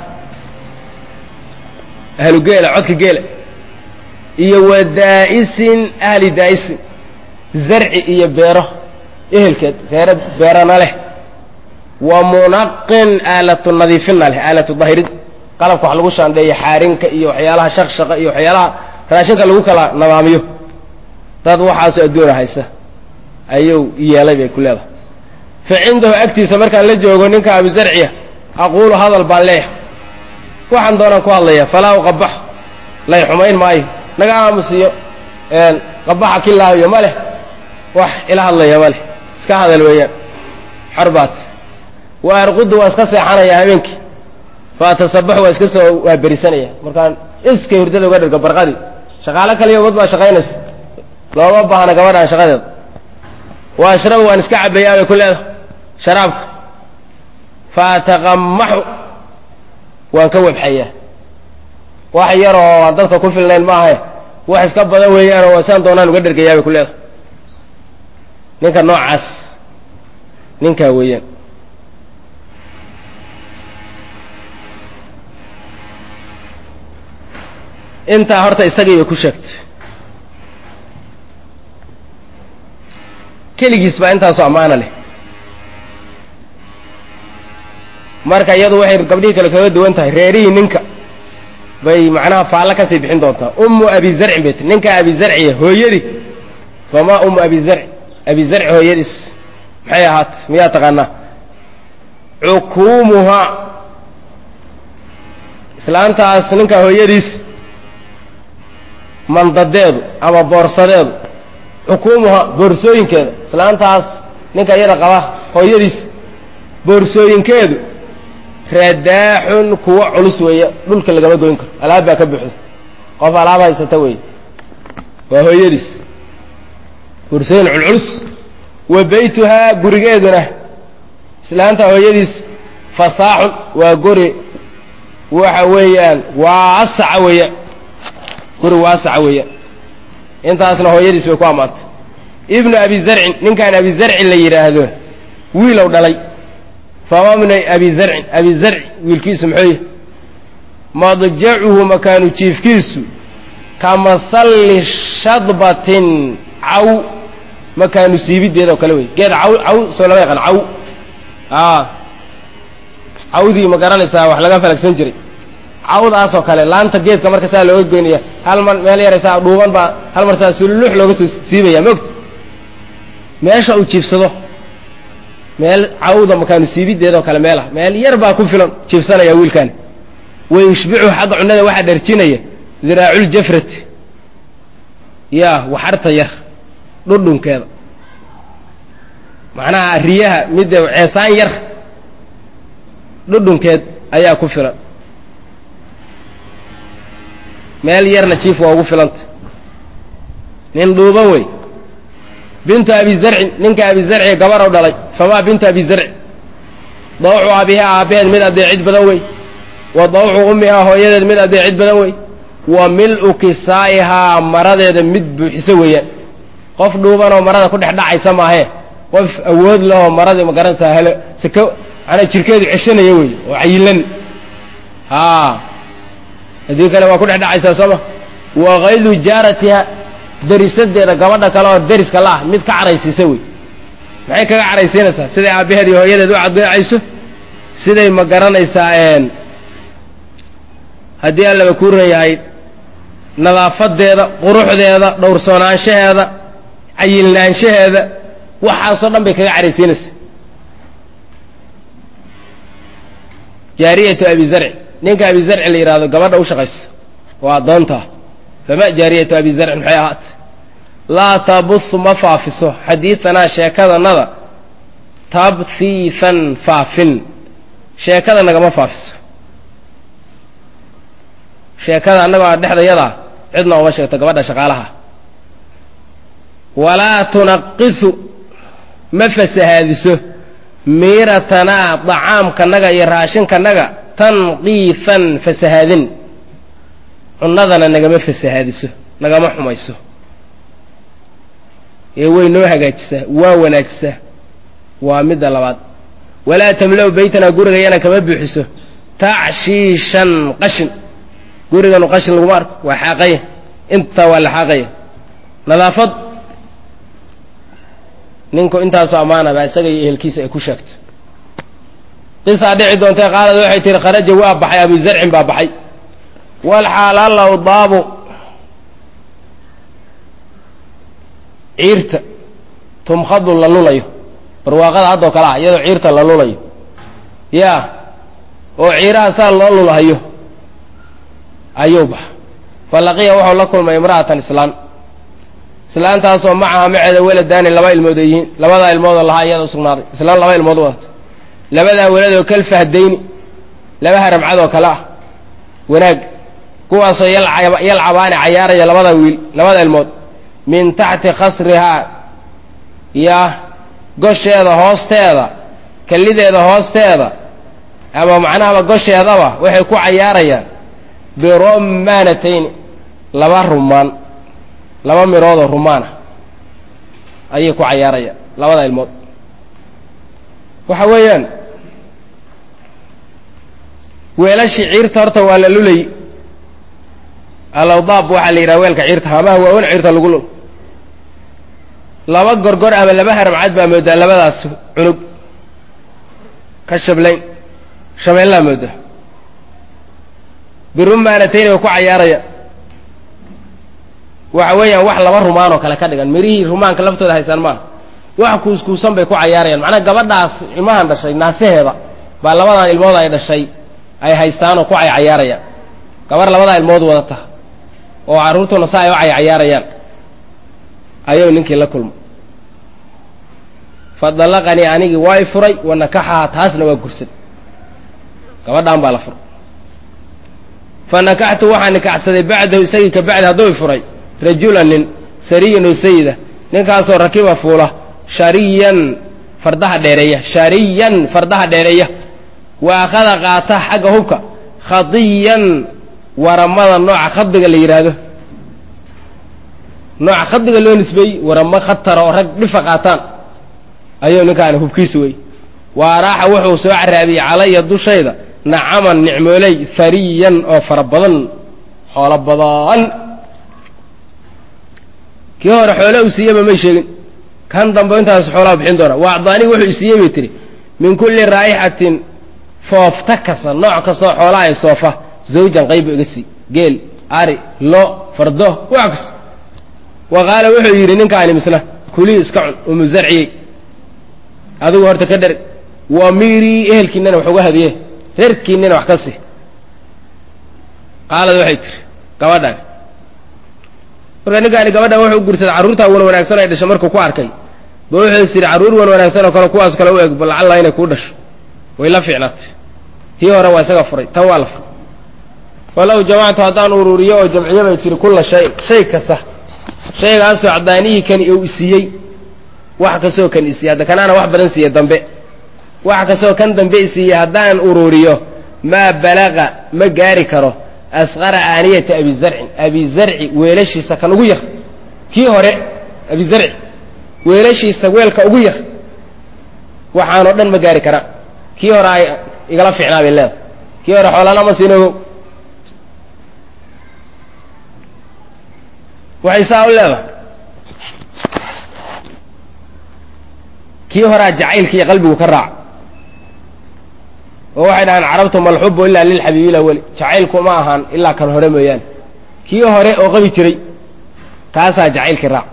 [SPEAKER 1] ahlu geela codka geela iyo wa daa'isin ahli daa'isin zarci iyo beero ehelkeed reero beerana leh wa munaqin aalatu nadiifinna leh aalatu dahirid qalabka wax lagu shaandheeyo xaarinka iyo waxyaalaha shaqshaqa iyo waxyaalaha raashinka lagu kala nadaamiyo dad waxaasoo adduuna haysa ayuu yeelay bay ku leedahay fa cindahu agtiisa markaan la joogo ninka abuzarciya aquulu hadal baan leeyahay waxaan doonaan ku hadlaya falaa uqabaxo lay xumayn maayo naga aamusiyo qabaxa kilaayo ma leh wax ila hadlaya ma leh iska hadal weeyaan xorbaat wa arqudu waa iska seexanaya habeenkii fa atasabaxu waa iska soo waa berisanaya markaan iskay hurdada uga dhirgo barqadii shaqaalo kaliya wad baa shaqaynaysa looma baahna gabadhaan shaqadeeda wa ashrabu waan iska cabayaa bay ku leedahay sharaabka fa ataqamaxu waan ka webxayaa wax yar oo aan dadka ku filnayn maahae wax iska badan weeyaanoo wasaan doonaan uga dhergayaa bay ku leedahay ninka noocaas ninkaa weeyaan intaa horta isagii bay ku sheegtay keligiis baa intaasoo ammaana leh marka iyadu waxay gabdhihii kale kaga duwan tahay reerihii ninka bay macnaha faallo kasii bixin doontaa ummu abi zarcin bay ti ninka abi zarciya hooyadii famaa ummu abi zarci abi zarci hooyadiis maxay ahaat miyaa taqaanaa cukuumuhaa islaantaas ninka hooyadiis mandadeedu ama boorsadeedu xukuumuhaa boorsooyinkeeda islaantaas ninka iyada qaba hooyadiis boorsooyinkeedu radaaxun kuwa culus weeye dhulka lagama goyn karo alaab baa ka buuxda qof alaab haysata weeye waa hooyadiis boorsooyin culculus wa beytuhaa gurigeeduna islaanta hooyadiis fasaaxun waa guri waxa weeyaan waasaca weeyaan guri waasaca weeyaan intaasna hooyadiis bay ku ammaantay ibnu abi zarcin ninkaan abi zarcin la yidhaahdo wiilow dhalay fama bna abi zarcin abi zarci wiilkiisu muxuu yahy madjacuhu makaanu jiifkiisu ka masalli shadbatin caw makaanu siibideeda oo kale wey geed caw caw soo lama yaqaan caw a cawdii ma garanaysaa wax laga falagsan jiray cawdaasoo kale laanta geedka marka saa looga goynaya hal mar meel yaraysaa dhuuban baa hal mar saa sululux looga soo siibaya maogta meesha uu jiibsado meel cawda makaanu siibideedoo kale meelah meel yar baa ku filan jiibsanaya wiilkaani wa yushbicu xagga cunnada waxaa dharjinaya diraaculjafrati ya waxarta yar dhudhunkeeda macnaha riyaha midda ceesaan yar dhudhunkeed ayaa ku filan meel yarna jiif waa ugu filanta nin dhuuban wey bintu abi zarcin ninka abi zarci gabarow dhalay famaa bintu abi zarci dawcu abihaa aabbaheed mid adeecid badan wey wa dawcu ummihaa hooyadeed mid adeecid badan wey wa mil-u kisaa'ihaa maradeeda mid buuxiso weeyaan qof dhuubanoo marada ku dhex dhacaysa maahee qof awood lehoo maradii ma garanaysaa helo siko manaa jirkeedu ceshanaya wey oo cayilan a haddii kale waa ku dhex dhacaysaa sooma wa kaydu jaaratiha derisadeeda gabadha kale oo deriska la ah mid ka caraysiisa wey maxay kaga caraysiinaysaa siday aabbaheed iyo hooyadeed u cadeecayso siday ma garanaysaa haddii allaba kuu ran yahay nadaafadeeda quruxdeeda dhowrsoonaanshaheeda cayilnaanshaheeda waxaasoo dhan bay kaga caraysiinaysaa jaariyatu abi zarci ninka abi zarci la yidhahdo gabadha u shaqaysa oo addoontaa fama jaariyatu abi zarcin maxay ahaatay laa tabuhu ma faafiso xadiidanaa sheekadanada tabhiifan faafin sheekada nagama faafiso sheekada annagoo dhexdayadaa cidna uma sheegto gabadha shaqaalaha walaa tunaqisu ma fasahaadiso miiratanaa dacaamkanaga iyo raashinkanaga tanqiifan fasahaadin cunnadana nagama fasahaadiso nagama xumayso ee way noo hagaajisaa waa wanaajisaa waa midda labaad walaa tamla-u baytanaa gurigayana kama buuxiso tacshiishan qashin guriganu qashin laguma arko waa xaaqaya intaa waa la xaaqaya nadaafad ninku intaasoo ammaanaba isaga iyo ehelkiisa ay ku sheegto qisaa dhici doontay qaalad waxay tihi kharaja waa baxay abu zarcin baa baxay walxaalaalow daabu ciirta tumkhadu la lulayo barwaaqada haddoo kale ah iyadoo ciirta la lulayo yaa oo ciiraha saa loo lulahayo ayuu baxa falaqiya wuxuu la kulmay imra'atan islaan islaantaasoo macaha maceeda weladaani laba ilmood ay yihiin labadaa ilmoodoo lahaa iyada usugnaaday islaan laba ilmood wadato labadaa weladoo kal fahdayni laba haramcad oo kale ah wanaag kuwaasoo yalcabaani cayaaraya labada wiil labada ilmood min taxti khasrihaa ya gosheeda hoosteeda kallideeda hoosteeda ama macnahaba gosheedaba waxay ku cayaarayaan biromaanatayni laba rumaan laba miroodoo rumaan ah ayay ku cayaarayaan labada ilmood waxa weeyaan weelashii ciirta horta waa la lulay alawdaab waxaa la yidhaha weelka ciirta hamaha waawan ciirta lagu lul laba gorgor ama laba haramcad baa moodaa labadaas cunug ka shablayn shabeellaa moodaa birumaanatayni way ku cayaarayaan waxa weeyaan wax laba rumaan oo kale ka dhigan mirihii rumaanka laftooda haysaan maaha wax kuuskuusan bay ku cayaarayaan macnaha gabadhaas ilmahan dhashay naasaheeda baa labadan ilmood ay dhashay ay haystaanoo ku caycayaarayaan gabar labadaa ilmood wadata oo carruurtuna sa ay u caycayaarayaan ayuu ninkii la kulmay fa dallaqanii anigii waa i furay wa nakaxaha taasna waa gursaday gabadhaan baa la furay fa nakaxtu waxaa nikaxsaday bacdahu isagii ka bacdi hadduu i furay rajulan nin sariyan oo sayida ninkaasoo rakiba fuula shariyan fardaha dheereeya shariyan fardaha dheereeya wa akhada qaata xagga hubka khadiyan waramada nooca khadiga la yidhaahdo nooca khadiga loo nisbeeyey waramo khatara oo rag dhifa qaataan ayuu ninkaani hubkiisa wey wa araaxa wuxuu soo caraabiyey calaya dushayda nacaman nicmooley fariyan oo fara badan xoolo badan kii hore xoole uu siiyeyba may sheegin kan dambe intaas xoolaa bixin doona wa acdaanii wuxuu isiiyey bay tihi min kulli raa'ixatin foofta kasta nooc kastoo xoolaha ay soofa zawjan qaybu iga sii geel ari lo fardo wax kasta wa qaala wuxuu yidhi ninkaani misna kulii iska cun umu zarciyey adigu horta ka dherg wa miirii ehelkiinana wax uga hadiye reerkiinina wax ka sii qaalad waxay tiri gabadhan marka ninkaani gabadhan wuxuu u gursaday carruurtaa wan wanaagsan ay dhashay markuu ku arkay ba wuxuu is yidhi carruur wan wanaagsan oo kale kuwaas kale u eg lacalla inay kuu dhasho way la fiicnaatay tii hore waa isaga furay tan waa la furay walow jamactu haddaan ururiyo oo jamciyo bay tiri kulla shayin shay kasta shaygaasoo cadaanihii kani uu isiiyey wax kastoo kan isiiyey hadda kanaana wax badan siiye dambe wax kastoo kan dambe isiiyey haddaan ururiyo maa balaqa ma gaari karo asqara aaniyata abi zarcin abi zarci weelashiisa kan ugu yar kii hore abi zarci weelashiisa weelka ugu yar waxaanoo dhan ma gaari karaan kii hore ay igala fiicnaa bay leedahay kii hore xoolana ma siinogo waxay saa u leedahay kii horaa jacaylka iyo qalbigu ka raac oo waxay dhahaan carabtu malxubu ilaa lilxabiibi laweli jacaylku ma ahaan ilaa kan hore mooyaane kii hore oo qabi jiray kaasaa jacaylkii raac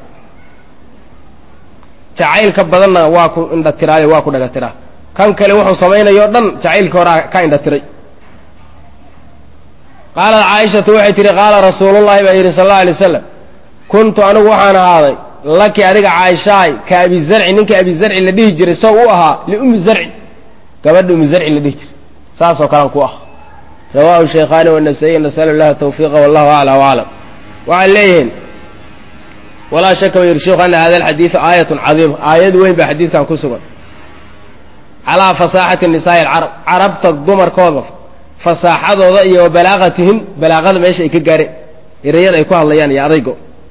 [SPEAKER 1] jacaylka badanna waa ku indhatiraayo waa ku dhagatiraa kan kale wuxuu samaynayo o dhan jacaylkii horaa ka indhatiray qaalat caaishatu waxay tihi qaala rasuulullahi baa yidhi sal alla alay waslam kuntu anigu waxaan ahaaday laki adiga caaishaay ka abi zarci ninka abi zarci la dhihi jiray sow u ahaa liummi zarci gabadha ummi zarci la dhihi jiray saasoo kalean ku ah rawahu shaykhaani wanasaiy nasalu llaha tawfiiqa wallahu acla waclam waxay leeyihiin walaa shaka ba yidhi sheikhu ana hada alxadiidu aayatun cadiima aayad weyn baa xadiidkan ku sugan calaa fasaaxati nisaa'i alcarab carabta dumarkooda fasaaxadooda iyo wa balaaqatihim balaaqada meesha ay ka gaareen ereyada ay ku hadlayaan iyo adaygo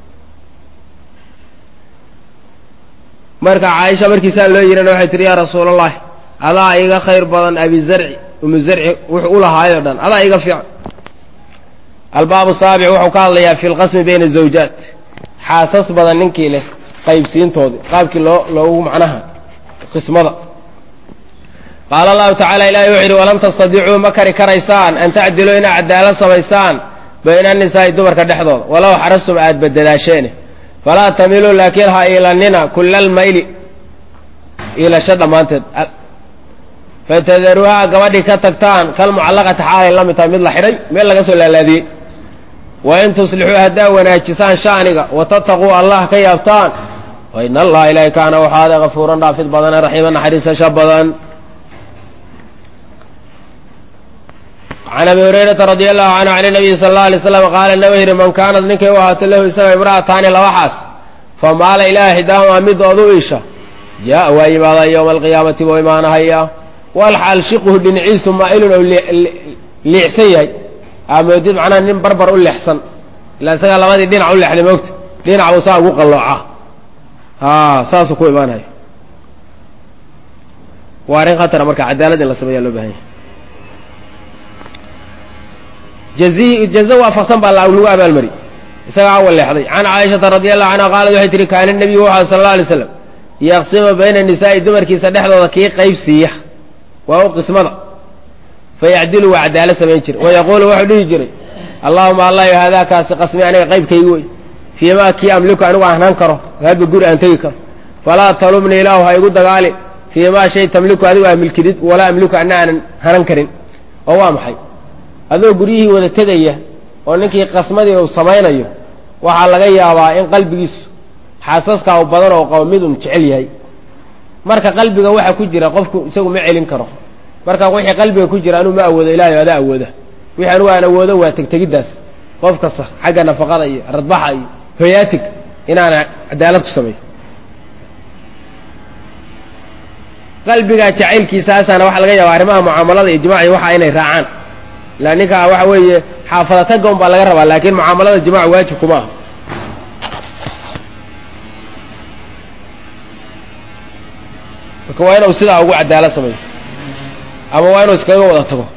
[SPEAKER 1] marka caaisha markiisaa loo yidhana waxay tihi yaa rasuula allahi adaa iga khayr badan abi zarci umu zarci wuxuu u lahaayoo dhan adaa iga fiican albaabu saabic wuxuu ka hadlayaa fi lqasmi bayna zawjaat xaasas badan ninkii leh qaybsiintoodii qaabkii loo loogu macnaha qismada qaala allahu tacala ilahi wuxu yidhi walam tastadicuu ma kari karaysaan an tacdiluu inaa cadaalad samaysaan bayna anisaa'i dumarka dhexdooda walow xarastum aad badadaasheene falaa tamiluu laakiin ha iilanina kula almayli iilasho dhammaanteed fatadaruuhaa gabadhii ka tagtaan kalmucallaqati xaalay la mid tahay mid la xidhay meel laga soo laalaadiyey wain tuslixuu haddaa wanaajisaan sha'niga watataquu allah ka yaabtaan wain allaha ilaahi kaana waxaada gafuuran dhaafid badane raxiima naxariisasho badan can abi hurayrata radi allahu canhu can nabiyi sala alla alay slam qaala naba yidhi man kaanad ninkay u ahaato lahu isaga imra'ataani laba xaas fa maala ilaa ixdaahumaa midoodu iisha jaa'a waa yimaadaa yowma alqiyaamati buu imaanahayaa walxaal shiquhu dhinaciisu maa'ilun ou liicsan yahay aamoodid macnaha nin barbar u leexsan ila isagaa labadii dhinac u leexday moogta dhinac buu saa ugu qallooca saasuu ku imaanaya waa arrin khatara marka cadaalad in la sameeyaa loo bahan yahay jazo waafaqsan baa lagu abaalmari isagaa awal leexday can caaishata radi allahu canha qaalat waxay tihi kaana nebiyu wuxu sala alla alay slam yaqsimu bayna nisaa'i dumarkiisa dhexdooda kii qayb siiya waa u qismada fayacdilu waa cadaalad samayn jira wayaquulu wuxuu dhihi jiray allahuma allah haadaakaasi qasmi aniga qaybkaygi wey fii maa kii amliku anigu aan hanan karo hadba guri aan tegi karo falaa talumni ilaahu ha igu dagaali fii maa shay tamliku adigu aa milkidid walaa amliku ana aanan hanan karin oo waa maxay adoo guryihii wada tegaya oo ninkii qasmadii uu samaynayo waxaa laga yaabaa in qalbigiisu xaasaskaa u badan oo qabo mid un jecel yahay marka qalbiga waxa ku jira qofku isagu ma celin karo marka wixii qalbiga ku jira anuu ma awoodo ilahay adaa awooda wixii anugu aan awoodo waa tegtegiddaas qof kasta xagga nafaqada iyo radbaxa iyo hoyaatig inaana cadaalad ku sameeyo qalbigaa jacaylkiisaasaana waxaa laga yaaba arrimaha mucaamalada iyo jimaaci waxa inay raacaan ila ninkaa waxa weeye xaafadataga un baa laga rabaa laakiin mucaamalada jimac waajib kuma aha marka waa inuu sidaa ugu cadaalad sameeyo ama waa inuu iskaga wada tago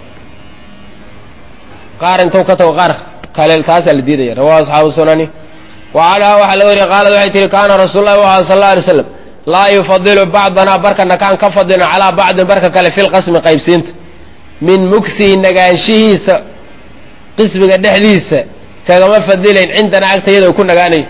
[SPEAKER 1] qaar intuu ka tago qaar kale taasaa la diidaya rawahu asxaabu sunani wa canhaa waxaa laga wariya qaalad waxay tihi kaana rasuul lahi wa sal alla alay slam laa yufadilu bacdanaa barkana kaan ka fadilin calaa bacdin barka kale fi lqasmi qaybsiinta min mugsihi nagaanshihiisa qismiga dhexdiisa kagama fadilayn cindanaa agtayada uu ku nagaanayo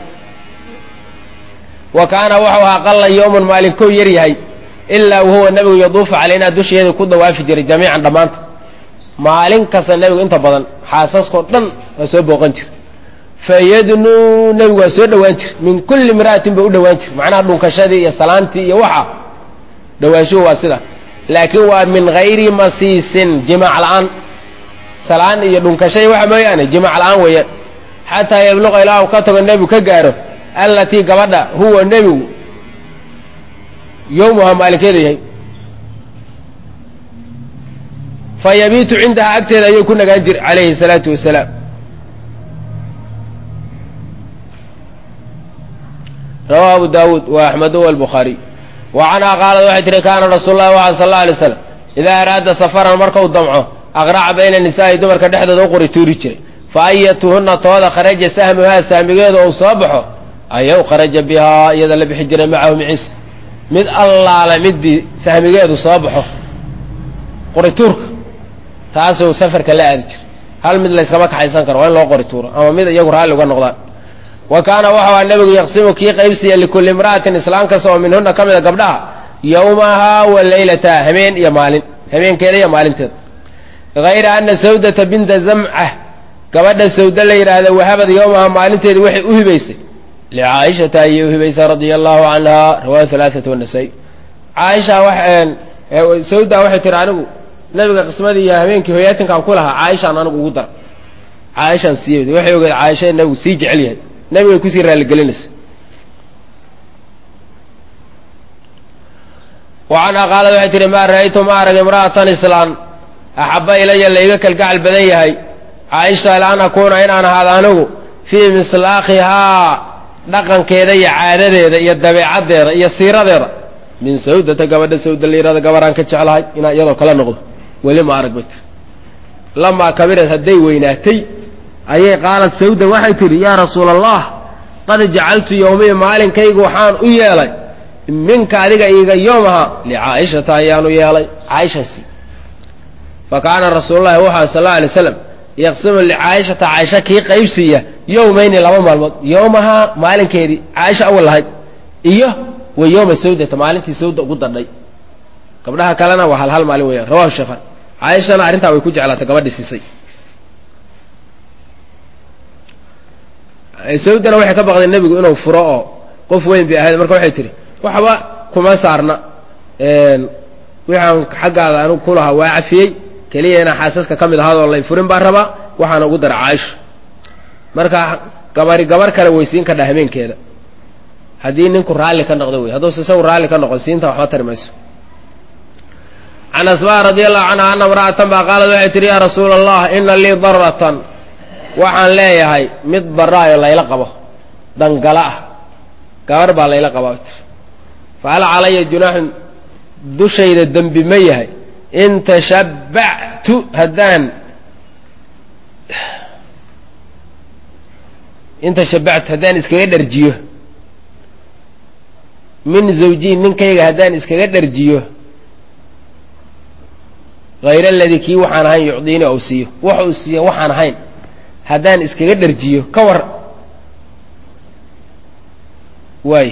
[SPEAKER 1] wa kaana wuxuu ahaa qalla yowman maalin kow yar yahay ilaa wahuwa nebigu yaduufu calaynaa dusheeda ku dawaafi jiray jamiican dhammaanta maalin kasta nebigu inta badan xaasaskoo dhan waa soo booqan jira fayadnuu nebigu waa soo dhowaan jir min kulli imra'atin ba u dhowaan jir macnaha dhunkashadii iyo salaantii iyo waxa dhowaanshuhu waa sida laakiin waa min hayri masiisin jimaac la'aan salaan iyo dhunkashay waxa mooyaane jimaac la'aan weeyaan xataa yabluqa ilaa uu ka tago nebigu ka gaaro allatii gabadha huwa nebigu yowmuha maalinkeeda yahay fa yabiitu cindahaa agteeda ayuu ku nagaan jir calayhi salaatu wasalaam rawahu abu daawuud wa axmedu walbukhaariy wa canhaa qaalad waxay tihi kaana rasuul lahi waxa sal alla alay slam idaa araada safaran markau damco aqraca bayna nisaa'i dumarka dhexdooda u qori tuuri jiray fa ayatuhunna tooda kharaja sahmuhaa saamigeedu ou soo baxo ayaw kharaja bihaa iyada la bixi jiray macahu miciisa mid allaale middii sahmigeedu soo baxo qorituurka taasuu safarka la aadi jira hal mid layskama kaxaysan karo waa in loo qori tuuro ama mid iyagu raalli uga noqdaan wa kaana wuxuu aha nebigu yaqsimu kii qaybsiya likulli imra'atin islaan kasta oo minhuna ka mida gabdhaha yowmahaa wa leylataha habeen iyo maalin habeenkeeda iyo maalinteeda hayra ana sawdata binta zamca gabadha sawda la yidhaahda wahabad yowmahaa maalinteedii waxay u hibaysay licaaishata ayay u hibaysay radia allahu canha riwaaya alaaata wanasaa'i caaisha sawda waxay tihi anigu nabiga qismadii iyo habeenkii hoyaatinkaan ku lahaa caaishaan anigu ugu dara caaishaan siiy waxay ogeed caaisha in nabigu sii jecel yahay nabigay kusii raaligelinaysa wa canhaa qaalad waxay tihi maa ra'aytu ma arag imra'atan islaan axabba ilaya layga kalgacal badan yahay caaisha ila an akuuna inaan ahaado anigu fii mislaakhihaa dhaqankeeda iyo caadadeeda iyo dabeecaddeeda iyo siiradeeda min sawdata gabadha sawda layirahdo gabaraan ka jeclahay inaan iyadoo kala noqdo weli ma arag bay tiri lamaa kabirad hadday weynaatay ayay qaalat sawda waxay tidhi yaa rasuula allah qad jacaltu yowmii maalinkaygu waxaan u yeelay minka adiga iiga yoomaha licaa'ishata ayaanu yeelay caaishaasi fa kaana rasuululahi wuxua sal alla alay slam yaqsimu licaayishata caaisha kii qaybsiiya yowmayni laba maalmood yowmahaa maalinkeedii caaisha awal lahayd iyo wa yowma sawdata maalintii sawda ugu dadhay gabdhaha kalena waa hal hal maalin weeyaan rawahu sheekhan caaishana arrintaa way ku jeclaatay gabadhii siisay sawdana waxay ka baqday nebigu inuu furo oo qof weyn bay ahayd marka waxay tihi waxba kuma saarna waxaan xaggaada anigu ku lahaa waa cafiyey keliya inaa xaasaska ka mid ahaadoo lay furin baa rabaa waxaana ugu dara caaisho marka gabari gabar kale weysiin kadha habeenkeeda haddii ninku raalli ka noqdo wey hadduuse isagu raalli ka noqon siinta waxba tari mayso can asmaa radi allahu canha ana imra'atan baa qaalad waxay tihi yaa rasuula allah ina lii daratan waxaan leeyahay mid baraayo layla qabo dangala ah gabar baa layla qabaa tir fa hal calaya junaaxun dushayda dembi ma yahay in tashabbactu haddaan in tashabbactu haddaan iskaga dharjiyo min zawjiyi ninkayga haddaan iskaga dharjiyo hayra aladii kii waxaan ahayn yucdiini ou siiyo wax uu siiyo waxaan ahayn haddaan iskaga dharjiyo ka war waay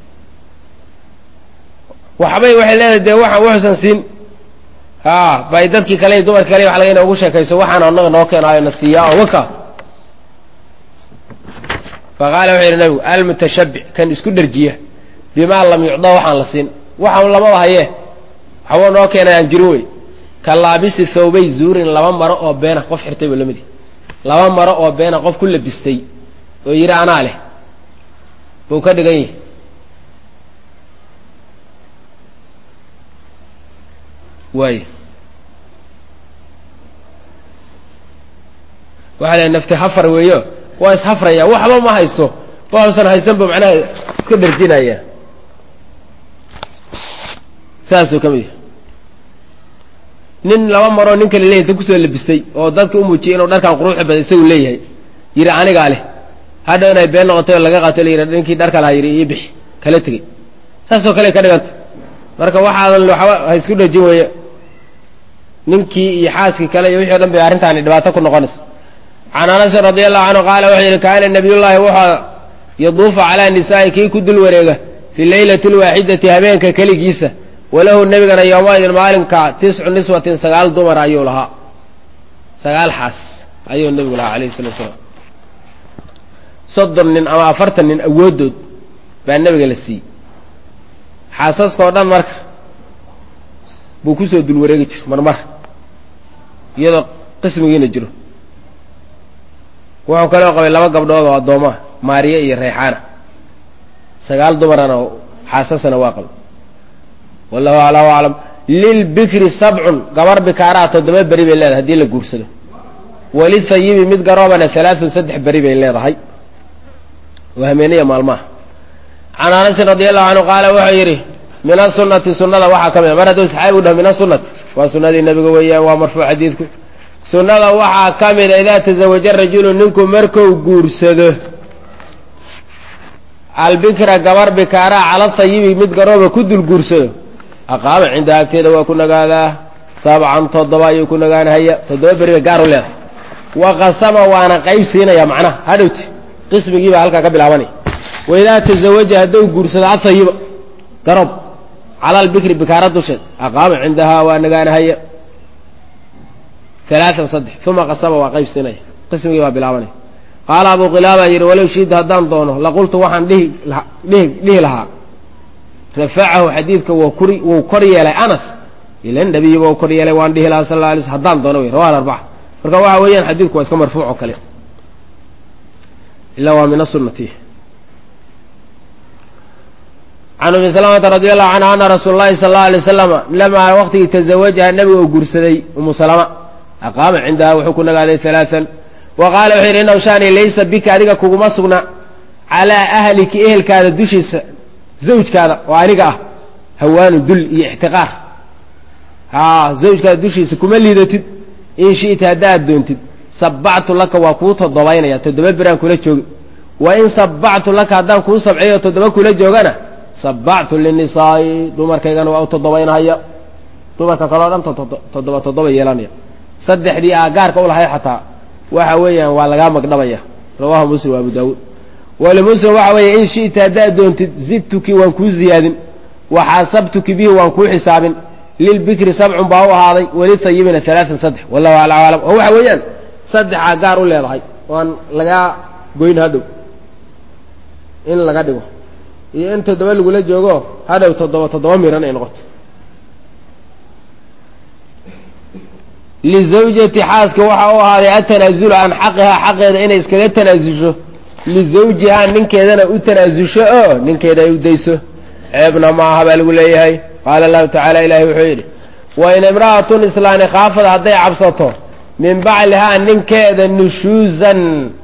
[SPEAKER 1] waxbay waxay leedahay dee waxaan wuxuusan siin a bay dadkii kale iyo dumarki kale waxa laga ina ugu sheekayso waxaan annaga noo keenaayo na siiyaa oo waka fa qaala wuxuu yidhi nabigu almutashabbic kan isku dharjiya bimaa lam yucda waxaan la siin waxaan lamaba hayee waxba noo keenay aan jirin wey ka laabisi thawbay zuurin laba maro oo beena qof xirtay ba lamidi laba maro oo beena qof ku labistay oo yidhi anaa leh buu ka dhigan yahi waay waxa la nafti hafar weeyo waa ishafraya waxba ma haysto waxuusan haysanba macnaha iska dharjinaya saasuu ka mid yahay nin laba maroo nin kale leeyahy ta kusoo labistay oo dadka u muujiyay inuu dharkan quruxda badan isagu leeyahay yidhi anigaa leh hadhow inay been noqotay oo laga qaato la yidhi ninkii dharka lahaa yidhi ii bixi kala tegey saasoo kale ka dhiganta marka waxaadan waxba ha isku dhajin weeye ninkii iyo xaaskii kale iyo wixii o dhan bay arrintaani dhibaato ku noqonaysa can anasin radi allahu canhu qaala wuxuu yidhi kaana nabiyullaahi wuxuu yaduufu calaa nisaa'i kii ku dul wareega fi leylati lwaaxidati habeenka keligiisa walahu nebigana yowmaidin maalinka tiscu niswatin sagaal dumar ayuu lahaa sagaal xaas ayuu nebigu lahaa alayhi salatu salaam soddon nin ama afartan nin awooddood baa nebiga la siiyey xaasaska oo dhan marka buu kusoo dul wareegi jir marmar iyadoo qismigiina jiro wuxuu kaloo qabay laba gabdhood oo addoomaa maariya iyo rayxaana sagaal dumarana oo xaasasana waa qabay wallahu allahu aclam lilbikri sabcun gabar bikaaraa toddoba beri bay leedahay hadii la guursado walihayibi mid garoobana alaaun saddex beri bay leedahay waa hameeniya maalmaha can anasin radi allahu canhu qaala wuxuu yidhi min asunati sunada waxaa ka mid a mar hadduu saxaabigu dhaho min asunati waa sunadii nabiga weeyaan waa marfuuc xadiidku sunnada waxaa ka mida idaa tazawaja rajulu ninku marku guursado albikra gabar bikaaraa cala sayibi mid garooba ku dul guursado aqaama cindaha agteeda waa ku nagaadaa sabcan toddoba ayuu ku nagaanhaya toddoba beri bay gaar u leedahay wa qasama waana qayb siinaya macnaha hadhowti qismigii baa halkaa ka bilaabanaya waidaa tazawaja hadduu guursado asayiba garoob cala albikri bikaara dusheed aqaama cindahaa waa nagaanahaya alaaan saddex uma qasama waa qayb siinaya qismigii baa bilaabanaya qaala abu qilaaba yidhi walow shiida haddaan doono laqultu waxaan dhihi dhihi lahaa rafacahu xadiidka wuu kor yeelay anas ila nabiyi ba kor yeelay waan dhihi lahaa sal la alay sl haddaan doono wey rawaha arbaca marka waxa weeyaan xadiidku waa iska marfuuc oo kale ilaa waa min asunati can umi salamata radi allahu canha ana rasuul lahi sala allau alay wasalama lamaa waqtigii tazawajaha nabiga uu guursaday umu salama aqaama cindaha wuxuu ku nagaaday alaaan wa qaala wuxuu yidhi inaw shaani laysa bika adiga kuguma sugna calaa ahliki ehelkaada dushiisa zawjkaada oo aniga ah hawaanu dul iyo ixtiqaar haa zawjkaada dushiisa kuma liidatid in shi'ta haddaad doontid sabactu laka waa kuu toddobaynaya toddoba beraan kula joogi wa in sabactu laka haddaan kuu sabciyo toddoba kula joogana sabactu linisaa'i dumarkaygana waa u toddobaynahaya dumarka kaleo dhan toddoba toddoba yeelanaya saddexdii aa gaarka u lahay xataa waxa weeyaan waa lagaa magdhabaya rawahu muslim wa abu daawuud walimuslim waxa weeye in shi'ta haddaad doontid zidtuki waan kuu ziyaadin waxaasabtuki bihi waan kuu xisaabin lilbikri sabcun baa u ahaaday walitayibina alaaan saddex wallahu ala aclam oo waxa weeyaan saddexaa gaar u leedahay waan lagaa goyn hadhow in laga dhigo iyo in toddoba lagula joogo hadhow toddoba toddoba miran ay noqoto lizawjati xaaska waxa u ahaaday atanaasulu can xaqihaa xaqeeda inay iskaga tanaasusho lizawjihaa ninkeedana u tanaasusho oo ninkeeda ay u dayso ceebna maaha baa lagu leeyahay qaala allahu tacaala ilahi wuxuu yidhi wa in imra'atun islaani khaafad hadday cabsato min baclihaa ninkeeda nushuusan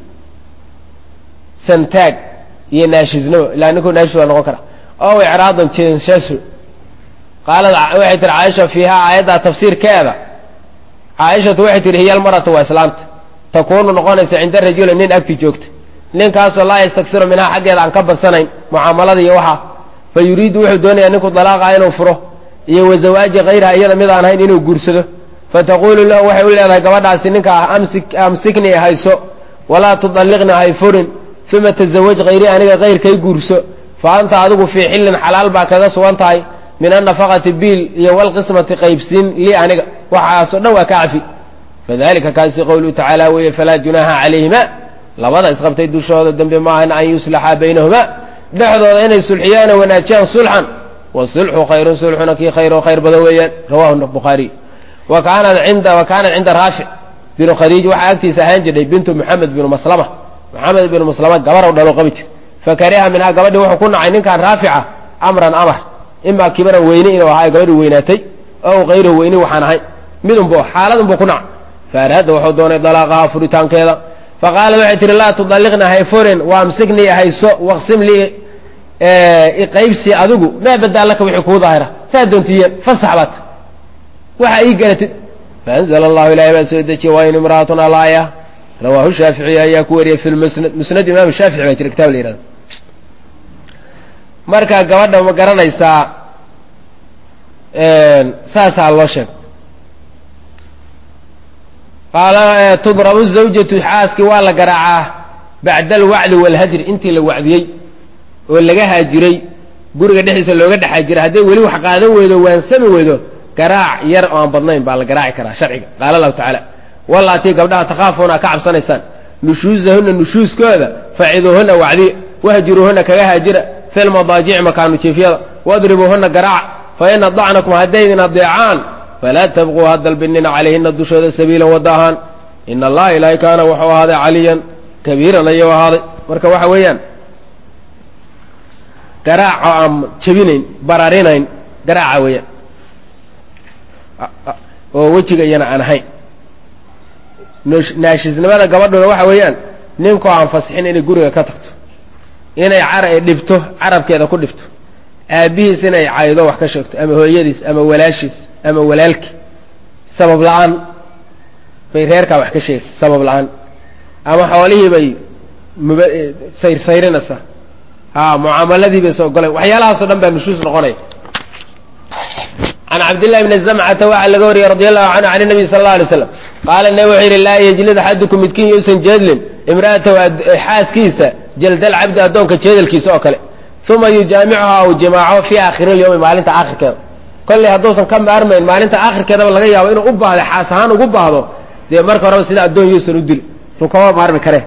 [SPEAKER 1] santaag iyo naashisnimo ilaa ninkuu naashis waa noqon kara ow icraadan jeenshaso qaalad waxay tihi caaisha fiihaa aayaddaa tafsiirkeeda caaishatu waxay tihi hiya almaratu waa islaanta takuunu noqonaysa cinda rajuli nin agti joogta ninkaasoo laa yastaksiru minhaa xaggeeda aan ka badsanayn mucaamalada iyo waxa fa yuriidu wuxuu doonayaa ninku dalaaqa inuu furo iyo wa zawaaji hayraha iyada mid aan hayn inuu guursado fataquulu lahu waxay u leedahay gabadhaasi ninka ah amsikni hayso walaa tudalliqni hay furin uma tasawaj hayrii aniga kayrkay guurso fa anta adigu fii xillin xalaal baa kaga sugan tahay min annafaqati biil iyo walqismati qaybsiin lii aniga waxaasoo dhan waa ka cafi fadalika kaasi qowluhu tacaala weeye falaa junaaha calayhima labada isqabtay dushooda dembe maahan an yuslaxa baynahuma dhexdooda inay sulxiyaan oo wanaajiyaan sulxan wasulxu khayrun sulxuna kii khayr oo khayr badan weeyaan rawahu bukhaariy wa kaanat cinda wa kaanat cinda raafic binu khadiij waxaa agtiisa ahaan jirtay bintu moxamed binu maslama moxamed binu maslama gabarow dhalo qabi jir fakariha minhaa gabadhii wuxuu ku nacay ninkan raafica amran amar imaa kibaran weyne inuu ahaa gabadhii weynaatay ow kayruhu weyni waxaan ahay midunbu xaaladunbuu ku nacay faaraada wuxuu doonay dalaaqaha furitaankeeda faqaala waxay tihi laa tudalliqna hay furin waamsiknii hayso waqsim lii iqaybsi adigu maa badaa laka wixii kuu daahira saa doontiye fasax baat waxa ii garatid faanzla allahu ilahay baa soo dejiye waa in imra'atun alaaya rawaahu shaaficiy ayaa ku wariyey fi lmusnad musnad imaam shaafici baa jira kitab la yihahdo marka gabadha ma garanaysaa saasaa loo sheeg qaala tudrabu zawjatu xaaskii waa la garaacaa bacda alwacdi waalhajri intii la wacdiyey oo laga haajiray guriga dhexdiisa looga dhex haajiray hadday weli wax qaadan weydo waansami weydo garaac yar oo aan badnayn baa la garaaci karaa sharciga qaala allahu tacaala walaatii gabdhaha takhaafuuna ka cabsanaysaan nushuusahuna nushuuskooda faciduuhuna wacdiya wahjuruuhuna kaga haajira fi lmadaajici makaanu jiifyada wadribuuhuna garaac fa in adacnakum haddaydin adeecaan falaa tabquu ha dalbinina calayhina dushooda sabiilan wadda ahaan ina allaha ilaahay kaana wuxuu ahaaday caliyan kabiiran ayuu ahaaday marka waxa weeyaan garaac oo aan jebinayn bararinayn garaaca weeyaan oo wejiga iyana aan ahayn naashisnimada gabadhuna waxa weeyaan ninkoo aan fasixin inay guriga ka tagto inay cara dhibto carabkeeda ku dhibto aabbihiis inay caydo wax ka sheegto ama hooyadiis ama walaashiis ama walaalki sabab la-aan bay reerkaa wax ka sheegaysa sabab la-aan ama xoolihii bay muba sayrsayrinaysaa a mucaamaladii bay soo goleen waxyaalahaasoo dhan baa nushuus noqonaya can cabdillahi bni zamcata waxaa laga wariyey radi allahu canhu can nabiy sala alla alay slam qaala nabi wuxuu yidhi laa yejlid axadukum midkiin yuusan jeedlin imra'atahu xaaskiisa jaldal cabdi addoonka jeedalkiisa oo kale uma yujaamicuha u jimaaco fii aakhiri lyawmi maalinta aakhirkeeda kolley hadduusan ka maarmayn maalinta aakhirkeedaba laga yaabo inuu u baahdo xaas ahaan ugu baahdo dee marka horeba sida addoon yuusan u dili suu kama maarmi kare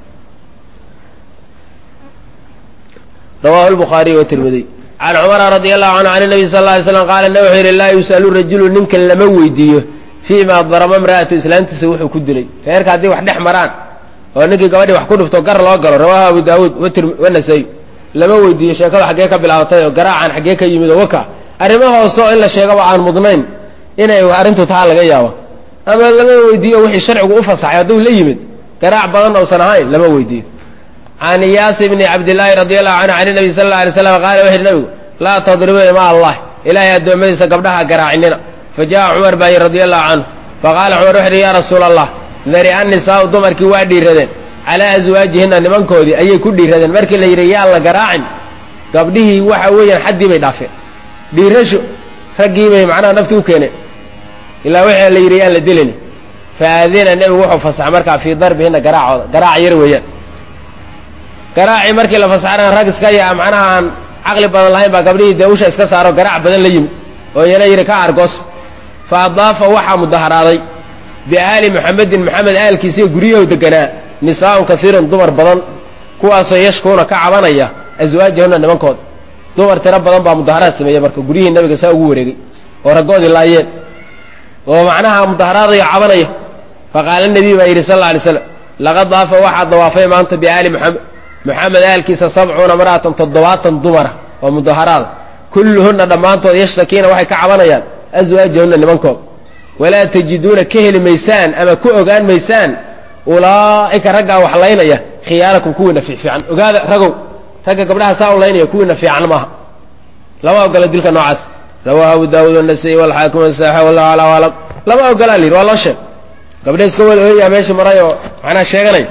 [SPEAKER 1] rawahu lbukhaariy watirmidiy can cumara radi allahu canhu can nabiy sal lla alay slam qaala nabi wuxuu yidhi laa yus'alu rajulu ninka lama weydiiyo fii ma darama imra'atu islaantiisa wuxuu ku dilay reerka haddii wax dhex maraan oo ninkii gabadhii wax ku dhufto gar loo galo rawahu abu daawuud wanasay lama weydiiyo sheekadu xaggee ka bilaabatay oo garaacan xaggee ka yimid oo waka arrimo hooseo in la sheegaba aan mudnayn inay arrintu taa laga yaabo ama lama weydiiyo wixii sharcigu u fasaxay hadduu la yimid garaac badan uusan ahayn lama weydiiyo can iyaas bni cabdillaahi radi allahu canhu can nabiy sal alla alay slam qaala wuxu yidhi nabigu laa tadribuu ima allah ilaahay addoommadiisa gabdhaha garaacinina fa jaءa cumar baa yidhi radi allahu canhu faqaala cumar wuxu yidhi yaa rasuula allah dari annisaau dumarkii waa dhiiradeen calaa aswaajihina nimankoodii ayay ku dhiiradeen markii la yidhi yaa la garaacin gabdhihii waxa weeyaan xaddii bay dhaafeen dhiirasho raggii bay macnaha nafti u keeneen ilaa wixii la yidhi yaan la dilini faadina nebigu wuxuu fasaxay markaa fii darbihina garaacooda garaac yar weeyaan garaacii markii la fasaxana rag iska yaa macnaha aan caqli badan lahayn baa gabdhihii dee usha iska saaro garaac badan la yimid oo iyana yidhi ka argos fa adaafa waxaa mudaharaaday biaali muxamedin moxamed aalkiisiiyo guryahu deganaa nisaaun kaiirun dumar badan kuwaasoo yashkuuna ka cabanaya aswaajahuna nimankooda dumar tiro badan baa mudaharaad sameeyey marka guryihii nabiga saa ugu wareegay oo raggoodii laayeen oo macnaha mudaharaadayo cabanaya faqaala nabiy baa yidhi sal alla alay slam laqad daafa waxaa dawaafay maanta biaali muxamed moxamed aalkiisa sabcuuna mar'atan toddobaatan dumara oo mudaharaada kulluhunna dhammaantood yashtakiina waxay ka cabanayaan aswaajahunna nimankooda walaa tajiduuna ka heli maysaan ama ku ogaan maysaan ulaa'ika raggaa wax laynaya khiyaarakum kuwiina fiicfiican ogaada ragow ragga gabdhaha saa u laynaya kuwiina fiican maaha lama ogola dilka noocaas rawaahu abu daawuud wanasai walxaakim wasaaxa wallahu alaa aclam lama ogolaa la yidhi waa loo sheeg gabdha iska wada ooyaa meeshii maray oo macnaa sheeganay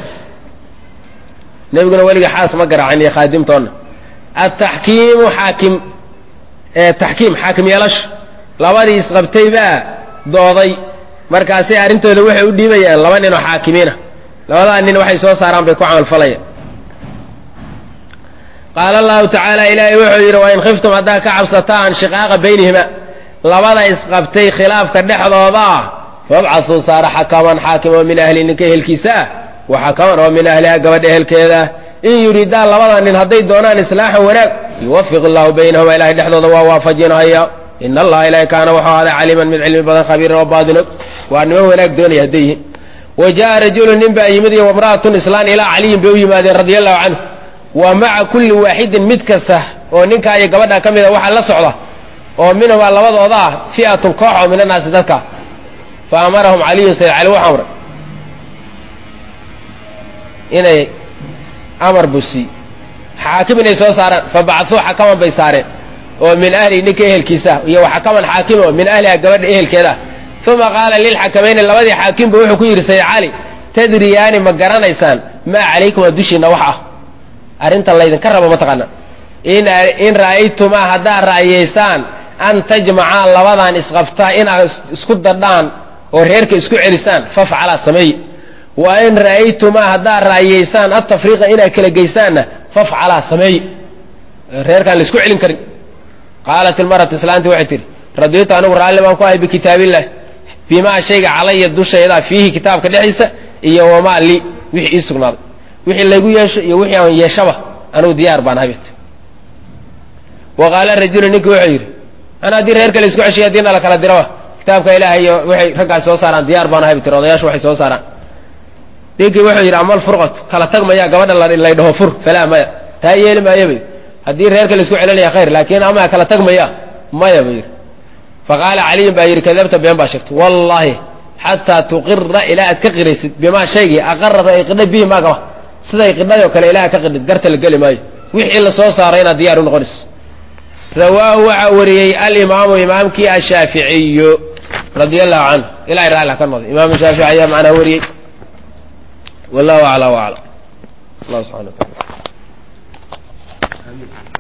[SPEAKER 1] nebiguna weliga xaas ma garaacin iyo khaadimtoonna ataxkiimu xaakim taxkiim xaakim yeelasho labadii isqabtay baa dooday markaasay arrintooda waxay u dhiibayaan laba nin oo xaakimiina labadaa nin waxay soo saaraan bay ku camalfalayaan qaala allahu tacaala ilaahay wuxuu yidhi wain khiftum haddaa ka cabsataan shiqaaqa baynihima labada isqabtay khilaafka dhexdooda ah fabcasuu saara xakaman xaakim oo min ahli ninka ehelkiisa ah wa xakaman oo min ahliha gabadha ehelkeeda ah in yuridaan labada nin hadday doonaan islaaxan wanaag yuwafiq illahu baynahuma ilahay dhexdooda waa waafajinahaya in allaha ilahay kaana wuxuu ahaaday caliiman mid cilmi badan khabiiran oo baadinog waa niman wanaag doonaya hadday yihiin wa jaءa rajulu nin baa yimid iyo wamra'atun islaan ilaa caliyin bay u yimaadeen radia allahu canhu wa maca kulli waaxidin mid kasta oo ninkaa iyo gabadha ka mida waxaa la socda oo minhumaa labadooda ah fi'atun koox oo min annaasi dadka fa amarahum caliyun sayd cali wuxuu amray inay amar buu siiyey xaakim inay soo saaraan fa bacuu xakaman bay saareen oo min ahli ninka ehelkiisa iyo waxakaman xaakim oo min ahliha gabadha ehelkeeda uma qaala lilxakamayni labadii xaakimba wuxuu ku yidhi sayd cali tadriyaani ma garanaysaan maa calaykum a dushiinna wax ah arrinta laydinka rabo mataqaana in ra'aytumaa haddaad ra'yaysaan an tajmacaa labadan isqabtaa inaad isku dadhaan oo reerka isku celisaan fafcalaa sameeye wa in ra'aytumaa haddaad ra'yaysaan atafriiqa inaad kala geysaanna fafcalaa sameeye reerkaan la isku celin karin qaalat ilmaratu islaanti waxay tihi radiitu anigu raalli baan ku ahay bikitaabillahi bimaa shayga calaya dushayda fiihi kitaabka dhexdiisa iyo wamaa lii wixii ii sugnaaday wixii laygu yeesho iyo wixii aan yeeshaba anugu diyaar baan habit wa qaala rajulu ninki wuxuu yidhi ana haddii reerka la isku ceshiya haddiina la kala diraba kitaabka ilaahay iyo waxay raggaas soo saaraan diyaar baan habit odayaashu waxay soo saaraan ninkii wuxuu yidhi amal furqatu kala tag maya gabadha lay dhaho fur falaa maya taa yeeli maayo bay haddii reerka la isku celinaya khayr laakiin ama kala tag maya maya buu yidhi faqaala caliyin baa yidhi kadabta been baa sheegtay wallaahi xataa tuqira ilaa aad ka qiraysid bimaa shaygii aqarada ay qidhay bihi maagaba siday qidhayoo kale ilaa ka qidhid garta la geli maayo wixii la soo saaray inaad diyaar u noqonayso rawaahu waxaa wariyey alimaamu imaamkii ashaaficiyu radia allahu canhu ilahay raalli ka noqday imaamu shaafici ayaa macnaa wariyey wallahu acla waclam allah subxana wa taala
[SPEAKER 2] amiin